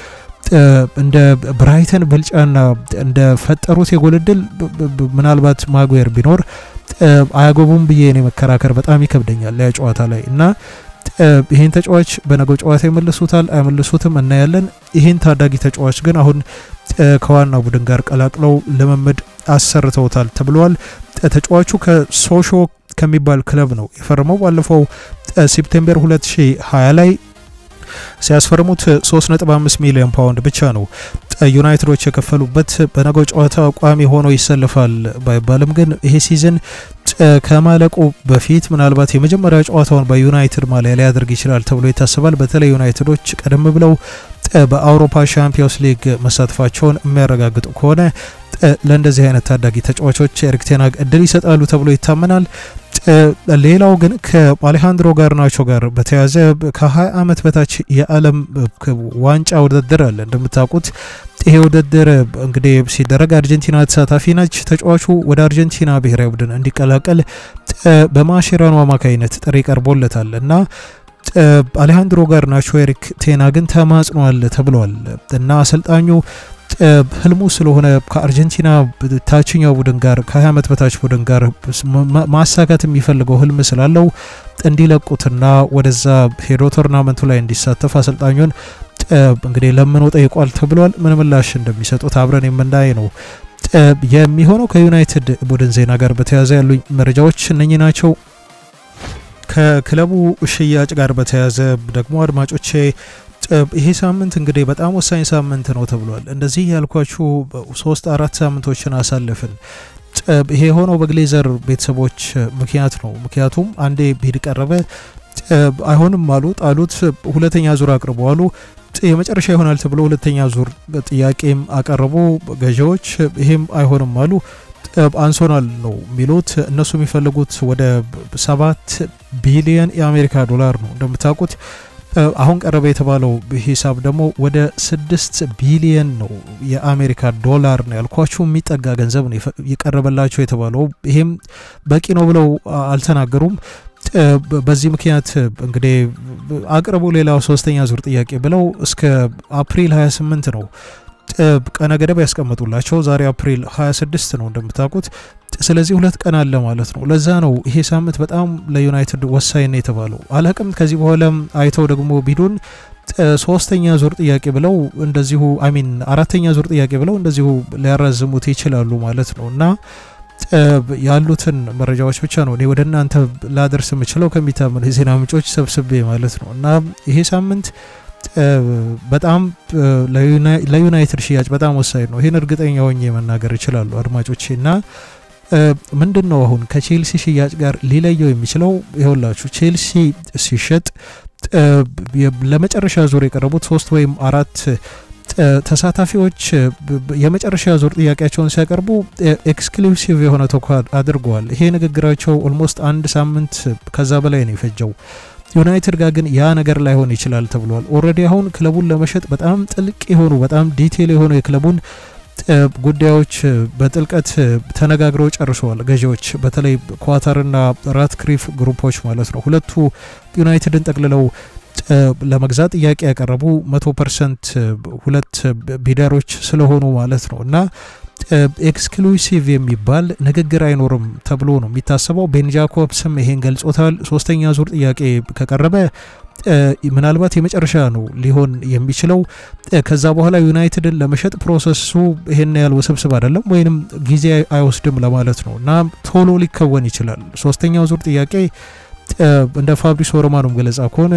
[SPEAKER 1] እንደ ብራይተን ብልጫና እንደ ፈጠሩት የጎል እድል ምናልባት ማጉዌር ቢኖር አያገቡም ብዬ እኔ መከራከር በጣም ይከብደኛል ያ ጨዋታ ላይ እና ይህን ተጫዋች በነገው ጨዋታ ይመልሱታል አይመልሱትም እናያለን። ይህን ታዳጊ ተጫዋች ግን አሁን ከዋና ቡድን ጋር ቀላቅለው ልምምድ አሰርተውታል ተብለዋል። ተጫዋቹ ከሶሾ ከሚባል ክለብ ነው የፈረመው። ባለፈው ሴፕቴምበር 2020 ላይ ሲያስፈርሙት 3.5 ሚሊዮን ፓውንድ ብቻ ነው ዩናይትዶች የከፈሉበት። በነገው ጨዋታ ቋሚ ሆኖ ይሰልፋል ባይባልም ግን ይሄ ሲዝን ከማለቁ በፊት ምናልባት የመጀመሪያ ጨዋታውን በዩናይትድ ማሊያ ሊያደርግ ይችላል ተብሎ ይታሰባል። በተለይ ዩናይትዶች ቀደም ብለው በአውሮፓ ሻምፒዮንስ ሊግ መሳተፋቸውን የሚያረጋግጡ ከሆነ ለእንደዚህ አይነት ታዳጊ ተጫዋቾች ኤሪክ ቴን ሃግ እድል ይሰጣሉ ተብሎ ይታመናል። ሌላው ግን ከአሌሃንድሮ ጋርናቾ ጋር በተያያዘ ከ20 ዓመት በታች የዓለም ዋንጫ ውድድር አለ። እንደምታውቁት ይሄ ውድድር እንግዲህ ሲደረግ አርጀንቲና ተሳታፊ ነች። ተጫዋቹ ወደ አርጀንቲና ብሔራዊ ቡድን እንዲቀላቀል በማሼራኖ አማካኝነት ጥሪ ቀርቦለታል እና አሌሃንድሮ ጋርናቾ ኤሪክ ቴን ሃግን ተማጽኗል ተብሏል እና አሰልጣኙ ህልሙ ስለሆነ ከአርጀንቲና ታችኛው ቡድን ጋር ከ20 ዓመት በታች ቡድን ጋር ማሳካት የሚፈልገው ህልም ስላለው እንዲለቁትና ወደዛ ሄዶ ቶርናመንቱ ላይ እንዲሳተፍ አሰልጣኙን እንግዲህ ለምኖ ጠይቋል ተብሏል። ምን ምላሽ እንደሚሰጡት አብረን የምናይ ነው የሚሆነው። ከዩናይትድ ቡድን ዜና ጋር በተያያዘ ያሉኝ መረጃዎች እነኚህ ናቸው። ከክለቡ ሽያጭ ጋር በተያያዘ ደግሞ አድማጮቼ ይሄ ሳምንት እንግዲህ በጣም ወሳኝ ሳምንት ነው ተብሏል። እንደዚህ ያልኳችሁ ሶስት አራት ሳምንቶችን አሳለፍን። ይሄ የሆነው በግሌዘር ቤተሰቦች ምክንያት ነው። ምክንያቱም አንዴ ቢድ ቀረበ፣ አይሆንም አሉ፣ ጣሉት። ሁለተኛ ዙር አቅርቡ አሉ። የመጨረሻ ይሆናል ተብሎ ሁለተኛ ዙር ጥያቄም አቀረቡ ገዢዎች። ይሄም አይሆንም አሉ። አንሶናል ነው የሚሉት እነሱ የሚፈልጉት ወደ ሰባት ቢሊየን የአሜሪካ ዶላር ነው እንደምታውቁት አሁን ቀረበ የተባለው ሂሳብ ደግሞ ወደ ስድስት ቢሊየን ነው የአሜሪካ ዶላር ነው ያልኳችሁ የሚጠጋ ገንዘብ ነው የቀረበላቸው የተባለው። ይሄም በቂ ነው ብለው አልተናገሩም። በዚህ ምክንያት እንግዲህ አቅርቡ ሌላው ሶስተኛ ዙር ጥያቄ ብለው እስከ አፕሪል 28 ነው ቀነ ገደብ ያስቀመጡላቸው። ዛሬ አፕሪል 26 ነው እንደምታውቁት። ስለዚህ ሁለት ቀን አለ ማለት ነው። ለዛ ነው ይሄ ሳምንት በጣም ለዩናይትድ ወሳኝ ነው የተባለው። አላቅም ከዚህ በኋላም አይተው ደግሞ ቢዱን ሶስተኛ ዙር ጥያቄ ብለው እንደዚሁ አሚን አራተኛ ዙር ጥያቄ ብለው እንደዚሁ ሊያራዝሙት ይችላሉ ማለት ነው እና ያሉትን መረጃዎች ብቻ ነው እኔ ወደ እናንተ ላደርስ የምችለው ከሚታመኑ የዜና ምንጮች ሰብስቤ ማለት ነው እና ይሄ ሳምንት በጣም ለዩናይትድ ሽያጭ በጣም ወሳኝ ነው። ይህን እርግጠኛ ሆኜ መናገር ይችላሉ አድማጮቼ እና ምንድን ነው አሁን ከቼልሲ ሽያጭ ጋር ሊለየው የሚችለው ይኸውላችሁ ቼልሲ ሲሸጥ ለመጨረሻ ዙር የቀረቡት ሶስት ወይም አራት ተሳታፊዎች የመጨረሻ ዙር ጥያቄያቸውን ሲያቀርቡ ኤክስክሉሲቭ የሆነ ተኳ አድርገዋል። ይሄ ንግግራቸው ኦልሞስት አንድ ሳምንት ከዛ በላይ ነው የፈጀው። ዩናይትድ ጋር ግን ያ ነገር ላይሆን ይችላል ተብሏል። ኦልሬዲ አሁን ክለቡን ለመሸጥ በጣም ጥልቅ የሆኑ በጣም ዲቴል የሆኑ የክለቡን ጉዳዮች በጥልቀት ተነጋግረው ጨርሰዋል ገዢዎች፣ በተለይ ኳታርና ራትክሪፍ ግሩፖች ማለት ነው። ሁለቱ ዩናይትድን ጠቅልለው ለመግዛት ጥያቄ ያቀረቡ መቶ ፐርሰንት ሁለት ቢደሮች ስለሆኑ ማለት ነው እና ኤክስክሉሲቭ የሚባል ንግግር አይኖርም ተብሎ ነው የሚታሰበው። ቤን ጃኮብስም ይሄን ገልጾታል። ሶስተኛ ዙር ጥያቄ ከቀረበ ምናልባት የመጨረሻ ነው ሊሆን የሚችለው። ከዛ በኋላ ዩናይትድን ለመሸጥ ፕሮሰሱ ይሄን ያህል ውስብስብ አይደለም ወይንም ጊዜ አይወስድም ለማለት ነው እና ቶሎ ሊከወን ይችላል። ሶስተኛው ዙር ጥያቄ እንደ ፋብሪሶ ሮማኖም ገለጻ ከሆነ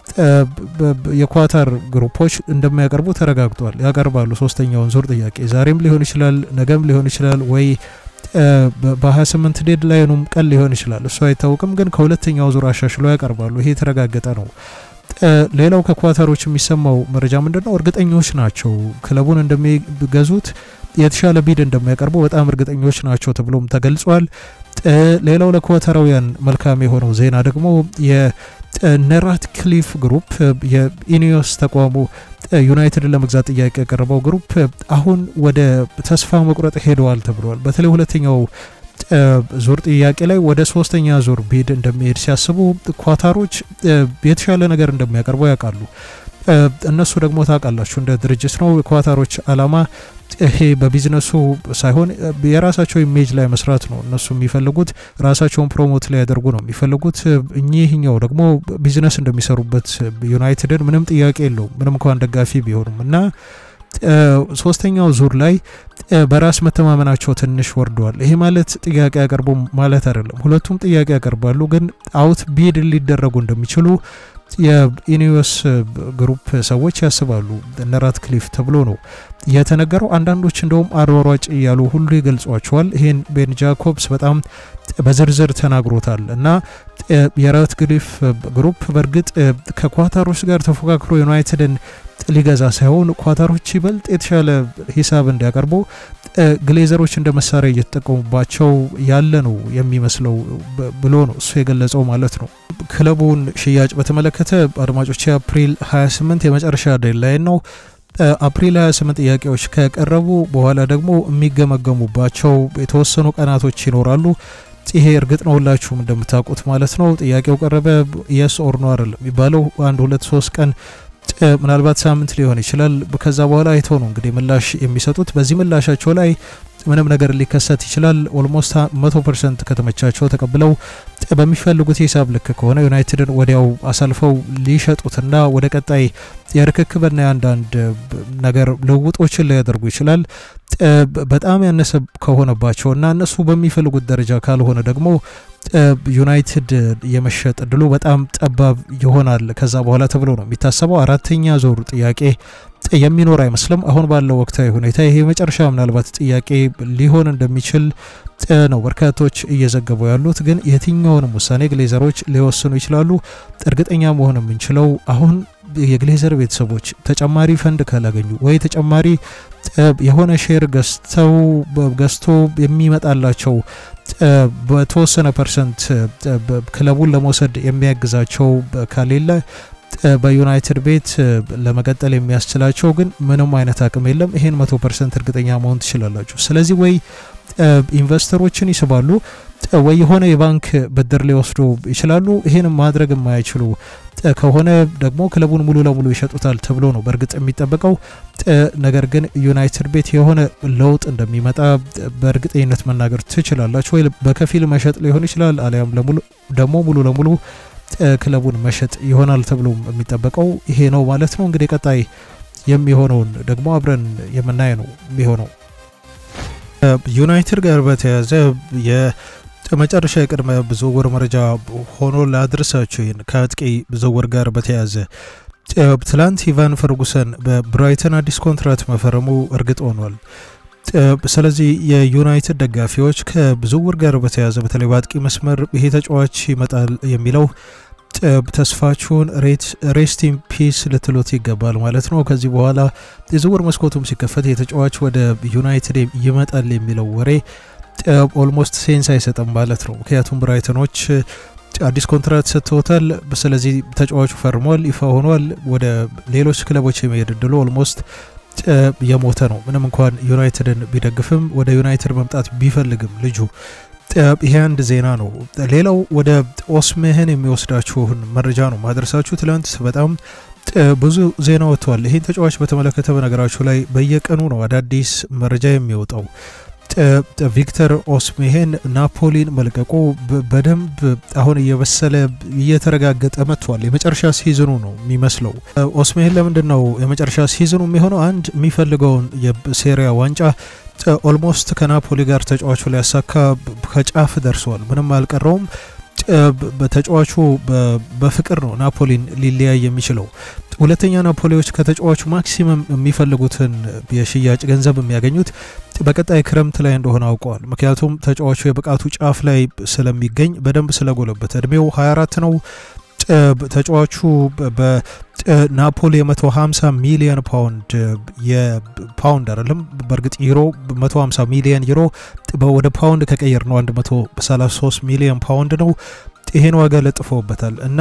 [SPEAKER 1] የኳታር ግሩፖች እንደሚያቀርቡ ተረጋግጧል። ያቀርባሉ ሶስተኛውን ዙር ጥያቄ ዛሬም ሊሆን ይችላል፣ ነገም ሊሆን ይችላል ወይ በ28 ዴድ ላይኑም ቀን ሊሆን ይችላል። እሱ አይታወቅም፣ ግን ከሁለተኛው ዙር አሻሽሎ ያቀርባሉ። ይሄ የተረጋገጠ ነው። ሌላው ከኳታሮች የሚሰማው መረጃ ምንድን ነው? እርግጠኞች ናቸው ክለቡን እንደሚገዙት የተሻለ ቢድ እንደሚያቀርቡ በጣም እርግጠኞች ናቸው ተብሎም ተገልጿል። ሌላው ለኳታራውያን መልካም የሆነው ዜና ደግሞ የነራት ክሊፍ ግሩፕ የኢኒዮስ ተቋሙ ዩናይትድን ለመግዛት ጥያቄ ያቀረበው ግሩፕ አሁን ወደ ተስፋ መቁረጥ ሄደዋል ተብሏል። በተለይ ሁለተኛው ዙር ጥያቄ ላይ ወደ ሶስተኛ ዙር ቢድ እንደሚሄድ ሲያስቡ ኳታሮች የተሻለ ነገር እንደሚያቀርቡ ያውቃሉ። እነሱ ደግሞ ታውቃላችሁ እንደ ድርጅት ነው የኳታሮች አላማ ይሄ በቢዝነሱ ሳይሆን የራሳቸው ኢሜጅ ላይ መስራት ነው እነሱ የሚፈልጉት ራሳቸውን ፕሮሞት ሊያደርጉ ነው የሚፈልጉት እኚህኛው ደግሞ ቢዝነስ እንደሚሰሩበት ዩናይትድን ምንም ጥያቄ የለውም ምንም እንኳን ደጋፊ ቢሆኑም እና ሶስተኛው ዙር ላይ በራስ መተማመናቸው ትንሽ ወርደዋል። ይሄ ማለት ጥያቄ ያቀርቡ ማለት አይደለም። ሁለቱም ጥያቄ ያቀርባሉ፣ ግን አውት ቢድ ሊደረጉ እንደሚችሉ የኢኒዮስ ግሩፕ ሰዎች ያስባሉ። እነ ራትክሊፍ ተብሎ ነው የተነገረው። አንዳንዶች እንደውም አሯሯጭ እያሉ ሁሉ ይገልጿቸዋል። ይህን ቤን ጃኮብስ በጣም በዝርዝር ተናግሮታል እና የራትክሊፍ ግሩፕ በእርግጥ ከኳታሮች ጋር ተፎካክሮ ዩናይትድን ሊገዛ ሳይሆን ኳታሮች ይበልጥ የተሻለ ሂሳብ እንዲያቀርቡ ግሌዘሮች እንደ መሳሪያ እየተጠቀሙባቸው ያለ ነው የሚመስለው ብሎ ነው እሱ የገለጸው ማለት ነው። ክለቡን ሽያጭ በተመለከተ አድማጮች አፕሪል 28 የመጨረሻ ዴድላይን ነው። አፕሪል 28 ጥያቄዎች ከቀረቡ በኋላ ደግሞ የሚገመገሙባቸው የተወሰኑ ቀናቶች ይኖራሉ። ይሄ እርግጥ ነው ሁላችሁም እንደምታውቁት ማለት ነው። ጥያቄው ቀረበ የስ ኦር ኖ አይደለም የሚባለው አንድ ሁለት ሶስት ቀን ምናልባት ሳምንት ሊሆን ይችላል። ከዛ በኋላ አይተው ነው እንግዲህ ምላሽ የሚሰጡት። በዚህ ምላሻቸው ላይ ምንም ነገር ሊከሰት ይችላል። ኦልሞስት መቶ ፐርሰንት ከተመቻቸው ተቀብለው በሚፈልጉት ሂሳብ ልክ ከሆነ ዩናይትድን ወዲያው አሳልፈው ሊሸጡትና ወደ ቀጣይ የርክክብና የአንዳንድ ነገር ልውጦችን ሊያደርጉ ይችላል። በጣም ያነሰ ከሆነባቸው እና እነሱ በሚፈልጉት ደረጃ ካልሆነ ደግሞ ዩናይትድ የመሸጥ እድሉ በጣም ጠባብ ይሆናል ከዛ በኋላ ተብሎ ነው የሚታሰበው። አራተኛ ዞር ጥያቄ የሚኖር አይመስልም። አሁን ባለው ወቅታዊ ሁኔታ ይሄ መጨረሻ ምናልባት ጥያቄ ሊሆን እንደሚችል ነው በርካቶች እየዘገቡ ያሉት። ግን የትኛውንም ውሳኔ ግሌዘሮች ሊወስኑ ይችላሉ። እርግጠኛ መሆን የምንችለው አሁን የግሌዘር ቤተሰቦች ተጨማሪ ፈንድ ካላገኙ ወይ ተጨማሪ የሆነ ሼር ገዝተው ገዝቶ የሚመጣላቸው በተወሰነ ፐርሰንት ክለቡን ለመውሰድ የሚያግዛቸው ከሌለ በዩናይትድ ቤት ለመቀጠል የሚያስችላቸው ግን ምንም አይነት አቅም የለም። ይሄን መቶ ፐርሰንት እርግጠኛ መሆን ትችላላችሁ። ስለዚህ ወይ ኢንቨስተሮችን ይስባሉ ወይ የሆነ የባንክ ብድር ሊወስዱ ይችላሉ። ይህን ማድረግ የማይችሉ ከሆነ ደግሞ ክለቡን ሙሉ ለሙሉ ይሸጡታል ተብሎ ነው በእርግጥ የሚጠበቀው። ነገር ግን ዩናይትድ ቤት የሆነ ለውጥ እንደሚመጣ በእርግጠኝነት መናገር ትችላላችሁ። ወይ በከፊል መሸጥ ሊሆን ይችላል፣ አሊያም ደግሞ ሙሉ ለሙሉ ክለቡን መሸጥ ይሆናል ተብሎ የሚጠበቀው ይሄ ነው ማለት ነው። እንግዲህ ቀጣይ የሚሆነውን ደግሞ አብረን የምናይ ነው የሚሆነው። ዩናይትድ ጋር በተያያዘ የመጨረሻ የቅድመ ዝውውር መረጃ ሆኖ ላድርሳችሁ። ይህን ከአጥቂ ዝውውር ጋር በተያያዘ ትላንት ኢቫን ፈርጉሰን በብራይተን አዲስ ኮንትራት መፈረሙ እርግጥ ሆኗል። ስለዚህ የዩናይትድ ደጋፊዎች ከዝውውር ጋር በተያያዘ በተለይ በአጥቂ መስመር ይሄ ተጫዋች ይመጣል የሚለው ተስፋችሁን ሬስት ኢን ፒስ ልትሉት ይገባል ማለት ነው። ከዚህ በኋላ የዝውውር መስኮቱም ሲከፈት የተጫዋች ወደ ዩናይትድ ይመጣል የሚለው ወሬ ኦልሞስት ሴንስ አይሰጥም ማለት ነው። ምክንያቱም ብራይተኖች አዲስ ኮንትራት ሰጥተውታል። ስለዚህ ተጫዋቹ ፈርሟል፣ ይፋ ሆኗል። ወደ ሌሎች ክለቦች የመሄድ እድሉ ኦልሞስት የሞተ ነው። ምንም እንኳን ዩናይትድን ቢደግፍም ወደ ዩናይትድ መምጣት ቢፈልግም ልጁ ይሄ አንድ ዜና ነው። ሌላው ወደ ኦስሜህን የሚወስዳችሁን መረጃ ነው ማድረሳችሁ። ትላንት በጣም ብዙ ዜና ወጥተዋል። ይህን ተጫዋች በተመለከተ በነገራችሁ ላይ በየቀኑ ነው አዳዲስ መረጃ የሚወጣው። ቪክተር ኦስሜሄን ናፖሊን መልቀቁ በደንብ አሁን እየበሰለ እየተረጋገጠ መጥቷል። የመጨረሻ ሲዝኑ ነው የሚመስለው። ኦስሜሄን ለምንድን ነው የመጨረሻ ሲዝኑ የሚሆነው? አንድ የሚፈልገውን የሴሪያ ዋንጫ ኦልሞስት ከናፖሊ ጋር ተጫዋቹ ሊያሳካ ከጫፍ ደርሷል። ምንም አልቀረውም። ተጫዋቹ በፍቅር ነው ናፖሊን ሊለያይ የሚችለው። ሁለተኛ ናፖሊዎች ከተጫዋቹ ማክሲመም የሚፈልጉትን የሽያጭ ገንዘብ የሚያገኙት በቀጣይ ክረምት ላይ እንደሆነ አውቀዋል። ምክንያቱም ተጫዋቹ የብቃቱ ጫፍ ላይ ስለሚገኝ በደንብ ስለጎለበት እድሜው 24 ነው። ተጫዋቹ በናፖሊ የ150 ሚሊዮን ፓውንድ የፓውንድ አይደለም፣ በእርግጥ ዩሮ 150 ሚሊዮን ዩሮ ወደ ፓውንድ ከቀየር ነው 133 ሚሊዮን ፓውንድ ነው። ይሄን ዋጋ ለጥፈውበታል እና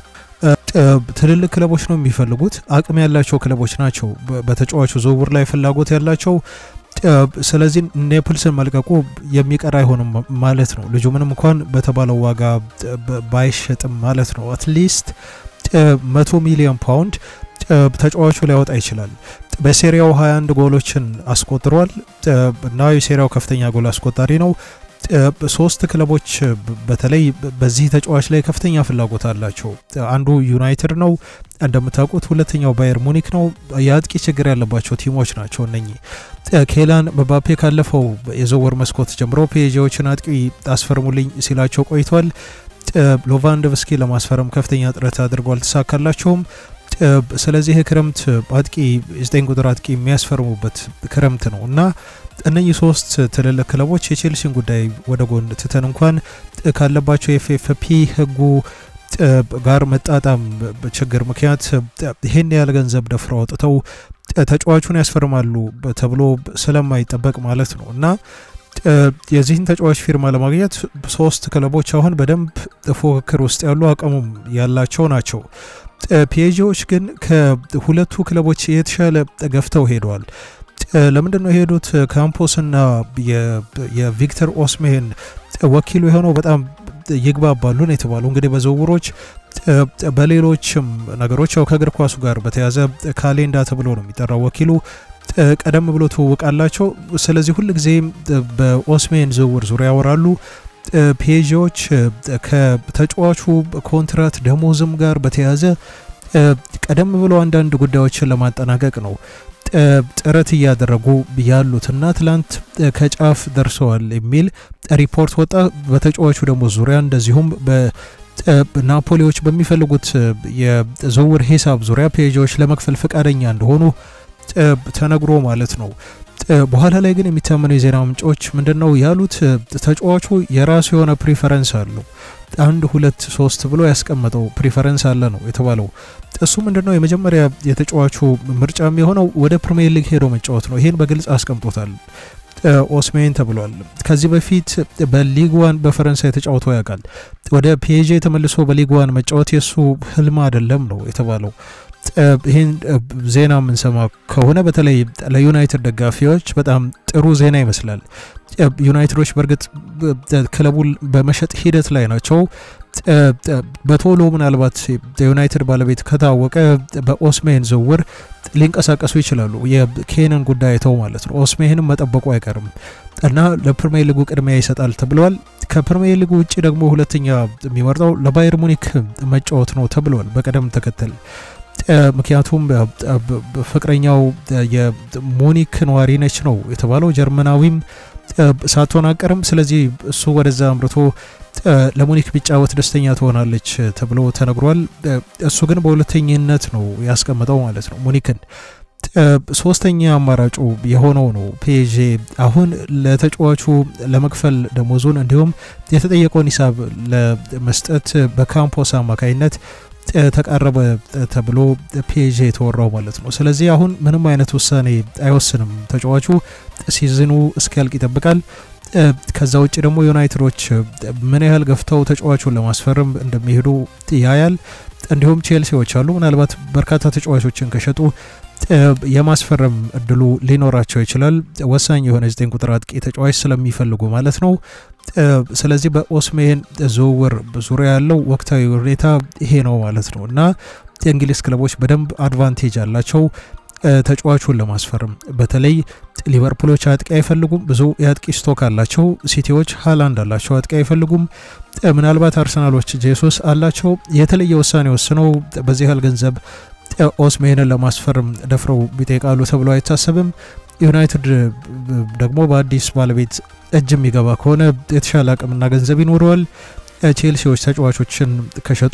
[SPEAKER 1] ትልልቅ ክለቦች ነው የሚፈልጉት። አቅም ያላቸው ክለቦች ናቸው በተጫዋቹ ዝውውር ላይ ፍላጎት ያላቸው። ስለዚህ ኔፕልስን መልቀቁ የሚቀር አይሆንም ማለት ነው። ልጁ ምንም እንኳን በተባለው ዋጋ ባይሸጥም ማለት ነው። አትሊስት መቶ ሚሊዮን ፓውንድ ተጫዋቹ ሊያወጣ ይችላል። በሴሪያው 21 ጎሎችን አስቆጥሯል እና የሴሪያው ከፍተኛ ጎል አስቆጣሪ ነው። ሶስት ክለቦች በተለይ በዚህ ተጫዋች ላይ ከፍተኛ ፍላጎት አላቸው። አንዱ ዩናይትድ ነው እንደምታውቁት፣ ሁለተኛው ባየር ሙኒክ ነው። የአጥቂ ችግር ያለባቸው ቲሞች ናቸው እነኚህ። ኬላን መባፔ ካለፈው የዝውውር መስኮት ጀምሮ ፔጄዎችን አጥቂ አስፈርሙልኝ ሲላቸው ቆይቷል። ሎቫንዶቭስኪ ለማስፈረም ከፍተኛ ጥረት አድርጎ አልተሳካላቸውም። ስለዚህ ክረምት አጥቂ የዘጠኝ ቁጥር አጥቂ የሚያስፈርሙበት ክረምት ነው እና እነኚህ ሶስት ትልልቅ ክለቦች የቼልሲን ጉዳይ ወደ ጎን ትተን እንኳን ካለባቸው የኤፍኤፍፒ ሕጉ ጋር መጣጣም ችግር ምክንያት ይህን ያህል ገንዘብ ደፍረው አውጥተው ተጫዋቹን ያስፈርማሉ ተብሎ ስለማይጠበቅ ማለት ነው እና የዚህን ተጫዋች ፊርማ ለማግኘት ሶስት ክለቦች አሁን በደንብ ፉክክር ውስጥ ያሉ አቅሙም ያላቸው ናቸው። ፒኤጂዎች ግን ከሁለቱ ክለቦች የተሻለ ገፍተው ሄደዋል። ለምንድን ነው የሄዱት? ካምፖስና የቪክተር ኦስሜን ወኪሉ የሆነው በጣም ይግባባሉ ነው የተባለው። እንግዲህ በዝውውሮች በሌሎችም ነገሮች ያው ከእግር ኳሱ ጋር በተያዘ ካሌንዳ ተብሎ ነው የሚጠራው ወኪሉ ቀደም ብሎ ትውውቃላቸው። ስለዚህ ሁል ጊዜ በኦስሜን ዝውውር ዙሪያ ያወራሉ። ፔጂዎች ከተጫዋቹ ኮንትራት ደሞዝም ጋር በተያያዘ ቀደም ብሎ አንዳንድ ጉዳዮችን ለማጠናቀቅ ነው ጥረት እያደረጉ ያሉትና ትላንት ከጫፍ ደርሰዋል የሚል ሪፖርት ወጣ። በተጫዋቹ ደሞዝ ዙሪያ እንደዚሁም ናፖሊዎች በሚፈልጉት የዝውውር ሂሳብ ዙሪያ ፔጂዎች ለመክፈል ፈቃደኛ እንደሆኑ ተነግሮ ማለት ነው። በኋላ ላይ ግን የሚታመኑ የዜና ምንጮች ምንድን ነው ያሉት? ተጫዋቹ የራሱ የሆነ ፕሪፈረንስ አለው። አንድ ሁለት ሶስት ብሎ ያስቀመጠው ፕሪፈረንስ አለ ነው የተባለው። እሱ ምንድን ነው የመጀመሪያ የተጫዋቹ ምርጫ የሚሆነው ወደ ፕሪሚየር ሊግ ሄዶ መጫወት ነው። ይህን በግልጽ አስቀምጦታል። ኦስሜን ተብሏል። ከዚህ በፊት በሊግ ዋን በፈረንሳይ ተጫውቶ ያውቃል። ወደ ፒኤጄ ተመልሶ በሊግ ዋን መጫወት የእሱ ህልም አይደለም ነው የተባለው። ይህን ዜና የምንሰማ ከሆነ በተለይ ለዩናይትድ ደጋፊዎች በጣም ጥሩ ዜና ይመስላል። ዩናይትዶች በእርግጥ ክለቡን በመሸጥ ሂደት ላይ ናቸው። በቶሎ ምናልባት የዩናይትድ ባለቤት ከታወቀ በኦስሜን ዝውውር ሊንቀሳቀሱ ይችላሉ። የኬንን ጉዳይ አይተው ማለት ነው። ኦስሜንም መጠበቁ አይቀርም እና ለፕሪሚየር ሊጉ ቅድሚያ ይሰጣል ተብለዋል። ከፕሪሚየር ሊጉ ውጭ ደግሞ ሁለተኛ የሚመርጠው ለባየር ሙኒክ መጫወት ነው ተብለዋል በቅደም ተከተል ምክንያቱም ፍቅረኛው የሙኒክ ነዋሪ ነች ነው የተባለው። ጀርመናዊም ሳትሆን አቀርም። ስለዚህ እሱ ወደዛ አምርቶ ለሙኒክ ቢጫወት ደስተኛ ትሆናለች ተብሎ ተነግሯል። እሱ ግን በሁለተኝነት ነው ያስቀምጠው ማለት ነው ሙኒክን። ሶስተኛ አማራጩ የሆነው ነው ፒኤጄ አሁን ለተጫዋቹ ለመክፈል ደሞዙን እንዲሁም የተጠየቀውን ሂሳብ ለመስጠት በካምፖስ አማካኝነት ተቃረበ ተብሎ ፒኤጄ የተወራው ማለት ነው። ስለዚህ አሁን ምንም አይነት ውሳኔ አይወስንም ተጫዋቹ ሲዝኑ እስኪያልቅ ይጠብቃል። ከዛ ውጭ ደግሞ ዩናይትዶች ምን ያህል ገፍተው ተጫዋቹን ለማስፈረም እንደሚሄዱ ያያል። እንዲሁም ቼልሲዎች አሉ። ምናልባት በርካታ ተጫዋቾችን ከሸጡ የማስፈረም እድሉ ሊኖራቸው ይችላል። ወሳኝ የሆነ ዘጠኝ ቁጥር አጥቂ ተጫዋች ስለሚፈልጉ ማለት ነው። ስለዚህ በኦስሜን ዝውውር ዙሪያ ያለው ወቅታዊ ሁኔታ ይሄ ነው ማለት ነው እና የእንግሊዝ ክለቦች በደንብ አድቫንቴጅ አላቸው ተጫዋቹን ለማስፈረም። በተለይ ሊቨርፑሎች አጥቂ አይፈልጉም፣ ብዙ የአጥቂ ስቶክ አላቸው። ሲቲዎች ሃላንድ አላቸው፣ አጥቂ አይፈልጉም። ምናልባት አርሰናሎች ጄሱስ አላቸው። የተለየ ውሳኔ ወስነው በዚህ ያህል ገንዘብ ኦስሜንን ለማስፈረም ደፍረው ቢጠይቃሉ ተብሎ አይታሰብም። ዩናይትድ ደግሞ በአዲስ ባለቤት እጅ የሚገባ ከሆነ የተሻለ አቅምና ገንዘብ ይኖረዋል። ቼልሲዎች ተጫዋቾችን ከሸጡ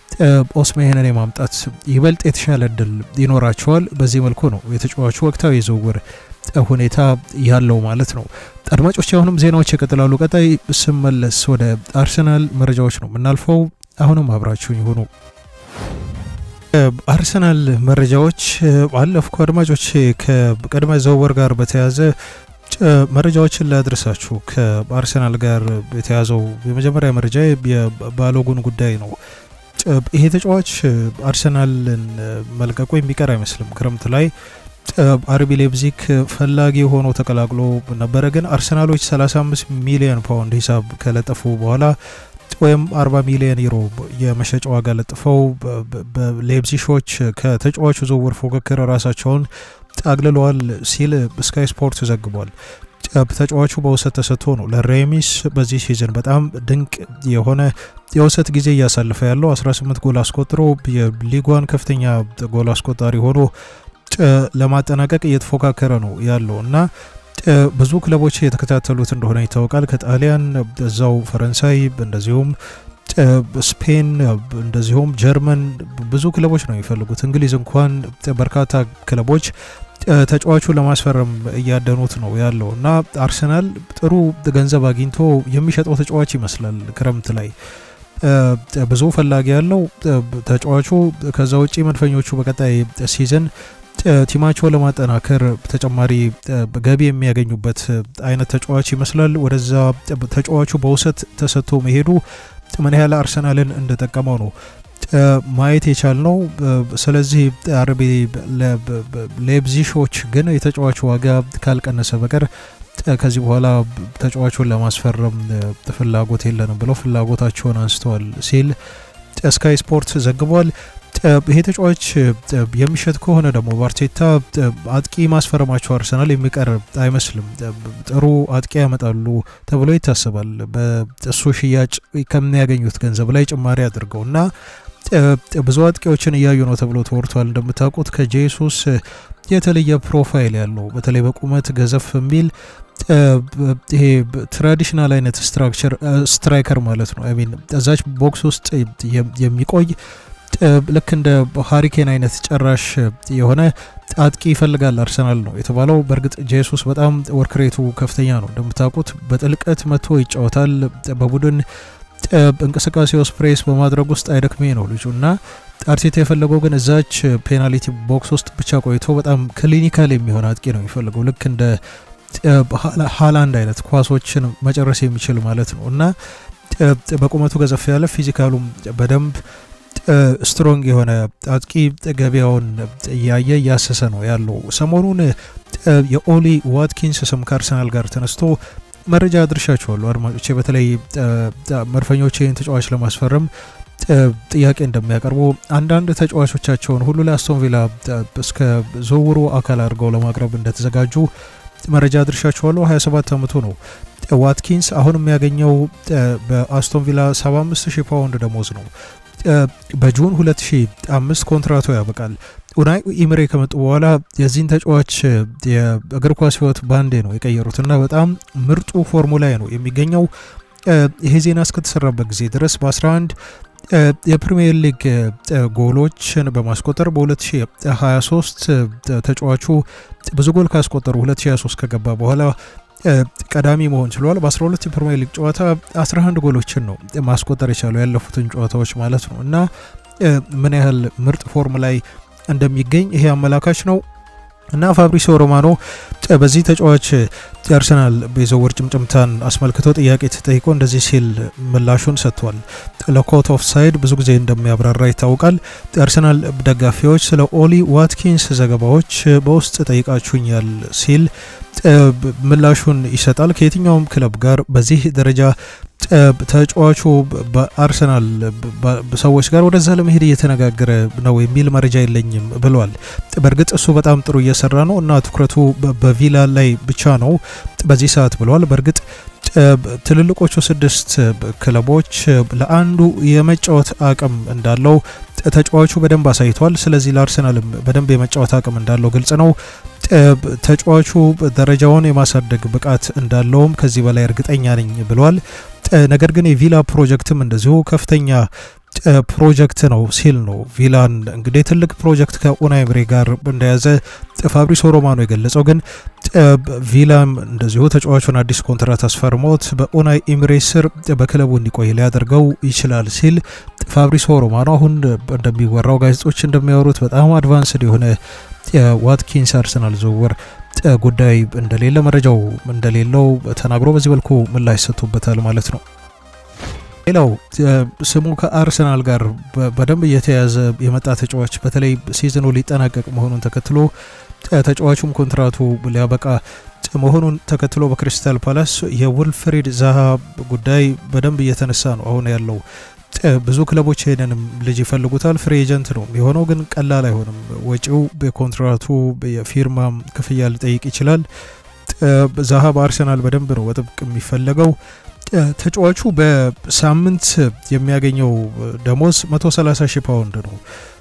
[SPEAKER 1] ኦስሜንን የማምጣት ይበልጥ የተሻለ እድል ይኖራቸዋል። በዚህ መልኩ ነው የተጫዋቹ ወቅታዊ የዝውውር ሁኔታ ያለው ማለት ነው። አድማጮች፣ አሁንም ዜናዎች ይቀጥላሉ። ቀጣይ ስመለስ ወደ አርሰናል መረጃዎች ነው የምናልፈው። አሁንም አብራችሁኝ ይሁኑ። አርሰናል መረጃዎች አለፍኩ። አድማጮች ከቅድመ ዝውውር ጋር በተያያዘ መረጃዎችን ላድረሳችሁ። ከአርሰናል ጋር የተያዘው የመጀመሪያ መረጃ የባሎጉን ጉዳይ ነው። ይሄ ተጫዋች አርሰናልን መልቀቁ የሚቀር አይመስልም። ክረምት ላይ አርቢ ሌብዚግ ፈላጊ ሆኖ ተቀላቅሎ ነበረ። ግን አርሰናሎች 35 ሚሊዮን ፓውንድ ሂሳብ ከለጠፉ በኋላ ወይም 40 ሚሊዮን ዩሮ የመሸጫ ዋጋ ለጥፈው በሌፕዚሾች ከተጫዋቹ ዝውውር ፉክክር ራሳቸውን አግልለዋል ሲል ስካይ ስፖርት ዘግቧል። ተጫዋቹ በውሰት ተሰጥቶ ነው ለሬሚስ በዚህ ሲዝን በጣም ድንቅ የሆነ የውሰት ጊዜ እያሳለፈ ያለው 18 ጎል አስቆጥሮ የሊጓን ከፍተኛ ጎል አስቆጣሪ ሆኖ ለማጠናቀቅ እየተፎካከረ ነው ያለው እና ብዙ ክለቦች የተከታተሉት እንደሆነ ይታወቃል። ከጣሊያን እዛው ፈረንሳይ፣ እንደዚሁም ስፔን፣ እንደዚሁም ጀርመን ብዙ ክለቦች ነው የሚፈልጉት። እንግሊዝ እንኳን በርካታ ክለቦች ተጫዋቹን ለማስፈረም እያደኑት ነው ያለው እና አርሰናል ጥሩ ገንዘብ አግኝቶ የሚሸጠው ተጫዋች ይመስላል። ክረምት ላይ ብዙ ፈላጊ ያለው ተጫዋቹ። ከዛ ውጪ መድፈኞቹ በቀጣይ ሲዝን ቲማቸውን ለማጠናከር ተጨማሪ ገቢ የሚያገኙበት አይነት ተጫዋች ይመስላል። ወደዛ ተጫዋቹ በውሰት ተሰጥቶ መሄዱ ምን ያህል አርሰናልን እንደጠቀመው ነው ማየት የቻልነው። ስለዚህ አርቢ ሌፕዚሾች ግን የተጫዋቹ ዋጋ ካልቀነሰ በቀር ከዚህ በኋላ ተጫዋቹን ለማስፈረም ፍላጎት የለንም ብለው ፍላጎታቸውን አንስተዋል ሲል ስካይ ስፖርት ዘግቧል። ይሄ ተጫዋች የሚሸጥ ከሆነ ደግሞ በአርቴታ አጥቂ ማስፈረማቸው አርሰናል የሚቀር አይመስልም። ጥሩ አጥቂ ያመጣሉ ተብሎ ይታሰባል። በእሱ ሽያጭ ከሚያገኙት ገንዘብ ላይ ጭማሪ አድርገው እና ብዙ አጥቂዎችን እያዩ ነው ተብሎ ተወርቷል። እንደምታውቁት ከጄሱስ የተለየ ፕሮፋይል ያለው በተለይ በቁመት ገዘፍ የሚል ይሄ ትራዲሽናል አይነት ስትራክቸር ስትራይከር ማለት ነው። ሚን እዛች ቦክስ ውስጥ የሚቆይ ልክ እንደ ሃሪኬን አይነት ጨራሽ የሆነ አጥቂ ይፈልጋል አርሰናል ነው የተባለው። በእርግጥ ጄሱስ በጣም ወርክሬቱ ከፍተኛ ነው እንደምታውቁት፣ በጥልቀት መጥቶ ይጫወታል። በቡድን እንቅስቃሴ ውስጥ ፕሬስ በማድረግ ውስጥ አይደክሜ ነው ልጁ እና አርቴታ የፈለገው ግን እዛች ፔናልቲ ቦክስ ውስጥ ብቻ ቆይቶ በጣም ክሊኒካል የሚሆን አጥቂ ነው የሚፈልገው ልክ እንደ ሃላንድ አይነት ኳሶችን መጨረስ የሚችል ማለት ነው እና በቁመቱ ገዘፍ ያለ ፊዚካሉም በደንብ ስትሮንግ የሆነ አጥቂ ገበያውን እያየ እያሰሰ ነው ያለው። ሰሞኑን የኦሊ ዋትኪንስ ስም ከአርሰናል ጋር ተነስቶ መረጃ አድርሻችኋለሁ አድማጮቼ። በተለይ መድፈኞች ይህን ተጫዋች ለማስፈረም ጥያቄ እንደሚያቀርቡ አንዳንድ ተጫዋቾቻቸውን ሁሉ ለአስቶን ቪላ እስከ ዝውውሩ አካል አድርገው ለማቅረብ እንደተዘጋጁ መረጃ አድርሻችኋለሁ። 27 ዓመቱ ነው ዋትኪንስ። አሁን የሚያገኘው በአስቶን ቪላ 75 ሺህ ፓውንድ ደሞዝ ነው። በጁን 2005 ኮንትራቱ ያበቃል። ኡናይ ኢምሬ ከመጡ በኋላ የዚህን ተጫዋች የእግር ኳስ ሕይወት ባንዴ ነው የቀየሩትና በጣም ምርጡ ፎርሙ ላይ ነው የሚገኘው። ይሄ ዜና እስከተሰራበት ጊዜ ድረስ በ11 የፕሪሚየር ሊግ ጎሎችን በማስቆጠር በ2023 ተጫዋቹ ብዙ ጎል ካስቆጠሩ 2023 ከገባ በኋላ ቀዳሚ መሆን ችሏል። በ12 የፕሪሚየር ሊግ ጨዋታ 11 ጎሎችን ነው ማስቆጠር የቻለው ያለፉትን ጨዋታዎች ማለት ነው እና ምን ያህል ምርጥ ፎርም ላይ እንደሚገኝ ይሄ አመላካች ነው እና ፋብሪሲዮ ሮማኖ በዚህ ተጫዋች የአርሰናል የዝውውር ጭምጭምታን አስመልክቶ ጥያቄ ተጠይቆ እንደዚህ ሲል ምላሹን ሰጥቷል። ለኮት ኦፍ ሳይድ ብዙ ጊዜ እንደሚያብራራ ይታወቃል። የአርሰናል ደጋፊዎች ስለ ኦሊ ዋትኪንስ ዘገባዎች በውስጥ ጠይቃችሁኛል ሲል ምላሹን ይሰጣል። ከየትኛውም ክለብ ጋር በዚህ ደረጃ ተጫዋቹ በአርሰናል ሰዎች ጋር ወደዛ ለመሄድ እየተነጋገረ ነው የሚል መረጃ የለኝም ብሏል። በእርግጥ እሱ በጣም ጥሩ እየሰራ ነው እና ትኩረቱ በቪላ ላይ ብቻ ነው በዚህ ሰዓት ብለዋል። በእርግጥ ትልልቆቹ ስድስት ክለቦች ለአንዱ የመጫወት አቅም እንዳለው ተጫዋቹ በደንብ አሳይቷል። ስለዚህ ለአርሰናልም በደንብ የመጫወት አቅም እንዳለው ግልጽ ነው። ተጫዋቹ ደረጃውን የማሳደግ ብቃት እንዳለውም ከዚህ በላይ እርግጠኛ ነኝ ብሏል። ነገር ግን የቪላ ፕሮጀክትም እንደዚሁ ከፍተኛ ፕሮጀክት ነው ሲል ነው ቪላን እንግዲህ ትልቅ ፕሮጀክት ከኡናይ ኤምሪ ጋር እንደያዘ ፋብሪሶ ሮማኖ የገለጸው። ግን ቪላም እንደዚሁ ተጫዋቹን አዲስ ኮንትራት አስፈርሞት በኡናይ ኤምሪ ስር በክለቡ እንዲቆይ ሊያደርገው ይችላል ሲል ፋብሪሶ ሮማኖ አሁን እንደሚወራው ጋዜጦች እንደሚያወሩት በጣም አድቫንስድ የሆነ የዋትኪንስ አርሰናል ዝውውር ጉዳይ እንደሌለ መረጃው እንደሌለው ተናግሮ በዚህ መልኩ ምላሽ ሰጥቶበታል ማለት ነው። ሌላው ስሙ ከአርሰናል ጋር በደንብ እየተያዘ የመጣ ተጫዋች በተለይ ሲዝኑ ሊጠናቀቅ መሆኑን ተከትሎ ተጫዋቹም ኮንትራቱ ሊያበቃ መሆኑን ተከትሎ በክሪስታል ፓላስ የውልፍሪድ ዛሃ ጉዳይ በደንብ እየተነሳ ነው አሁን ያለው። ብዙ ክለቦች ይሄንንም ልጅ ይፈልጉታል። ፍሪ ኤጀንት ነው የሆነው፣ ግን ቀላል አይሆንም። ወጪው የኮንትራቱ የፊርማ ክፍያ ሊጠይቅ ይችላል። ዛሃ በአርሰናል በደንብ ነው በጥብቅ የሚፈለገው። ተጫዋቹ በሳምንት የሚያገኘው ደሞዝ 130 ሺህ ፓውንድ ነው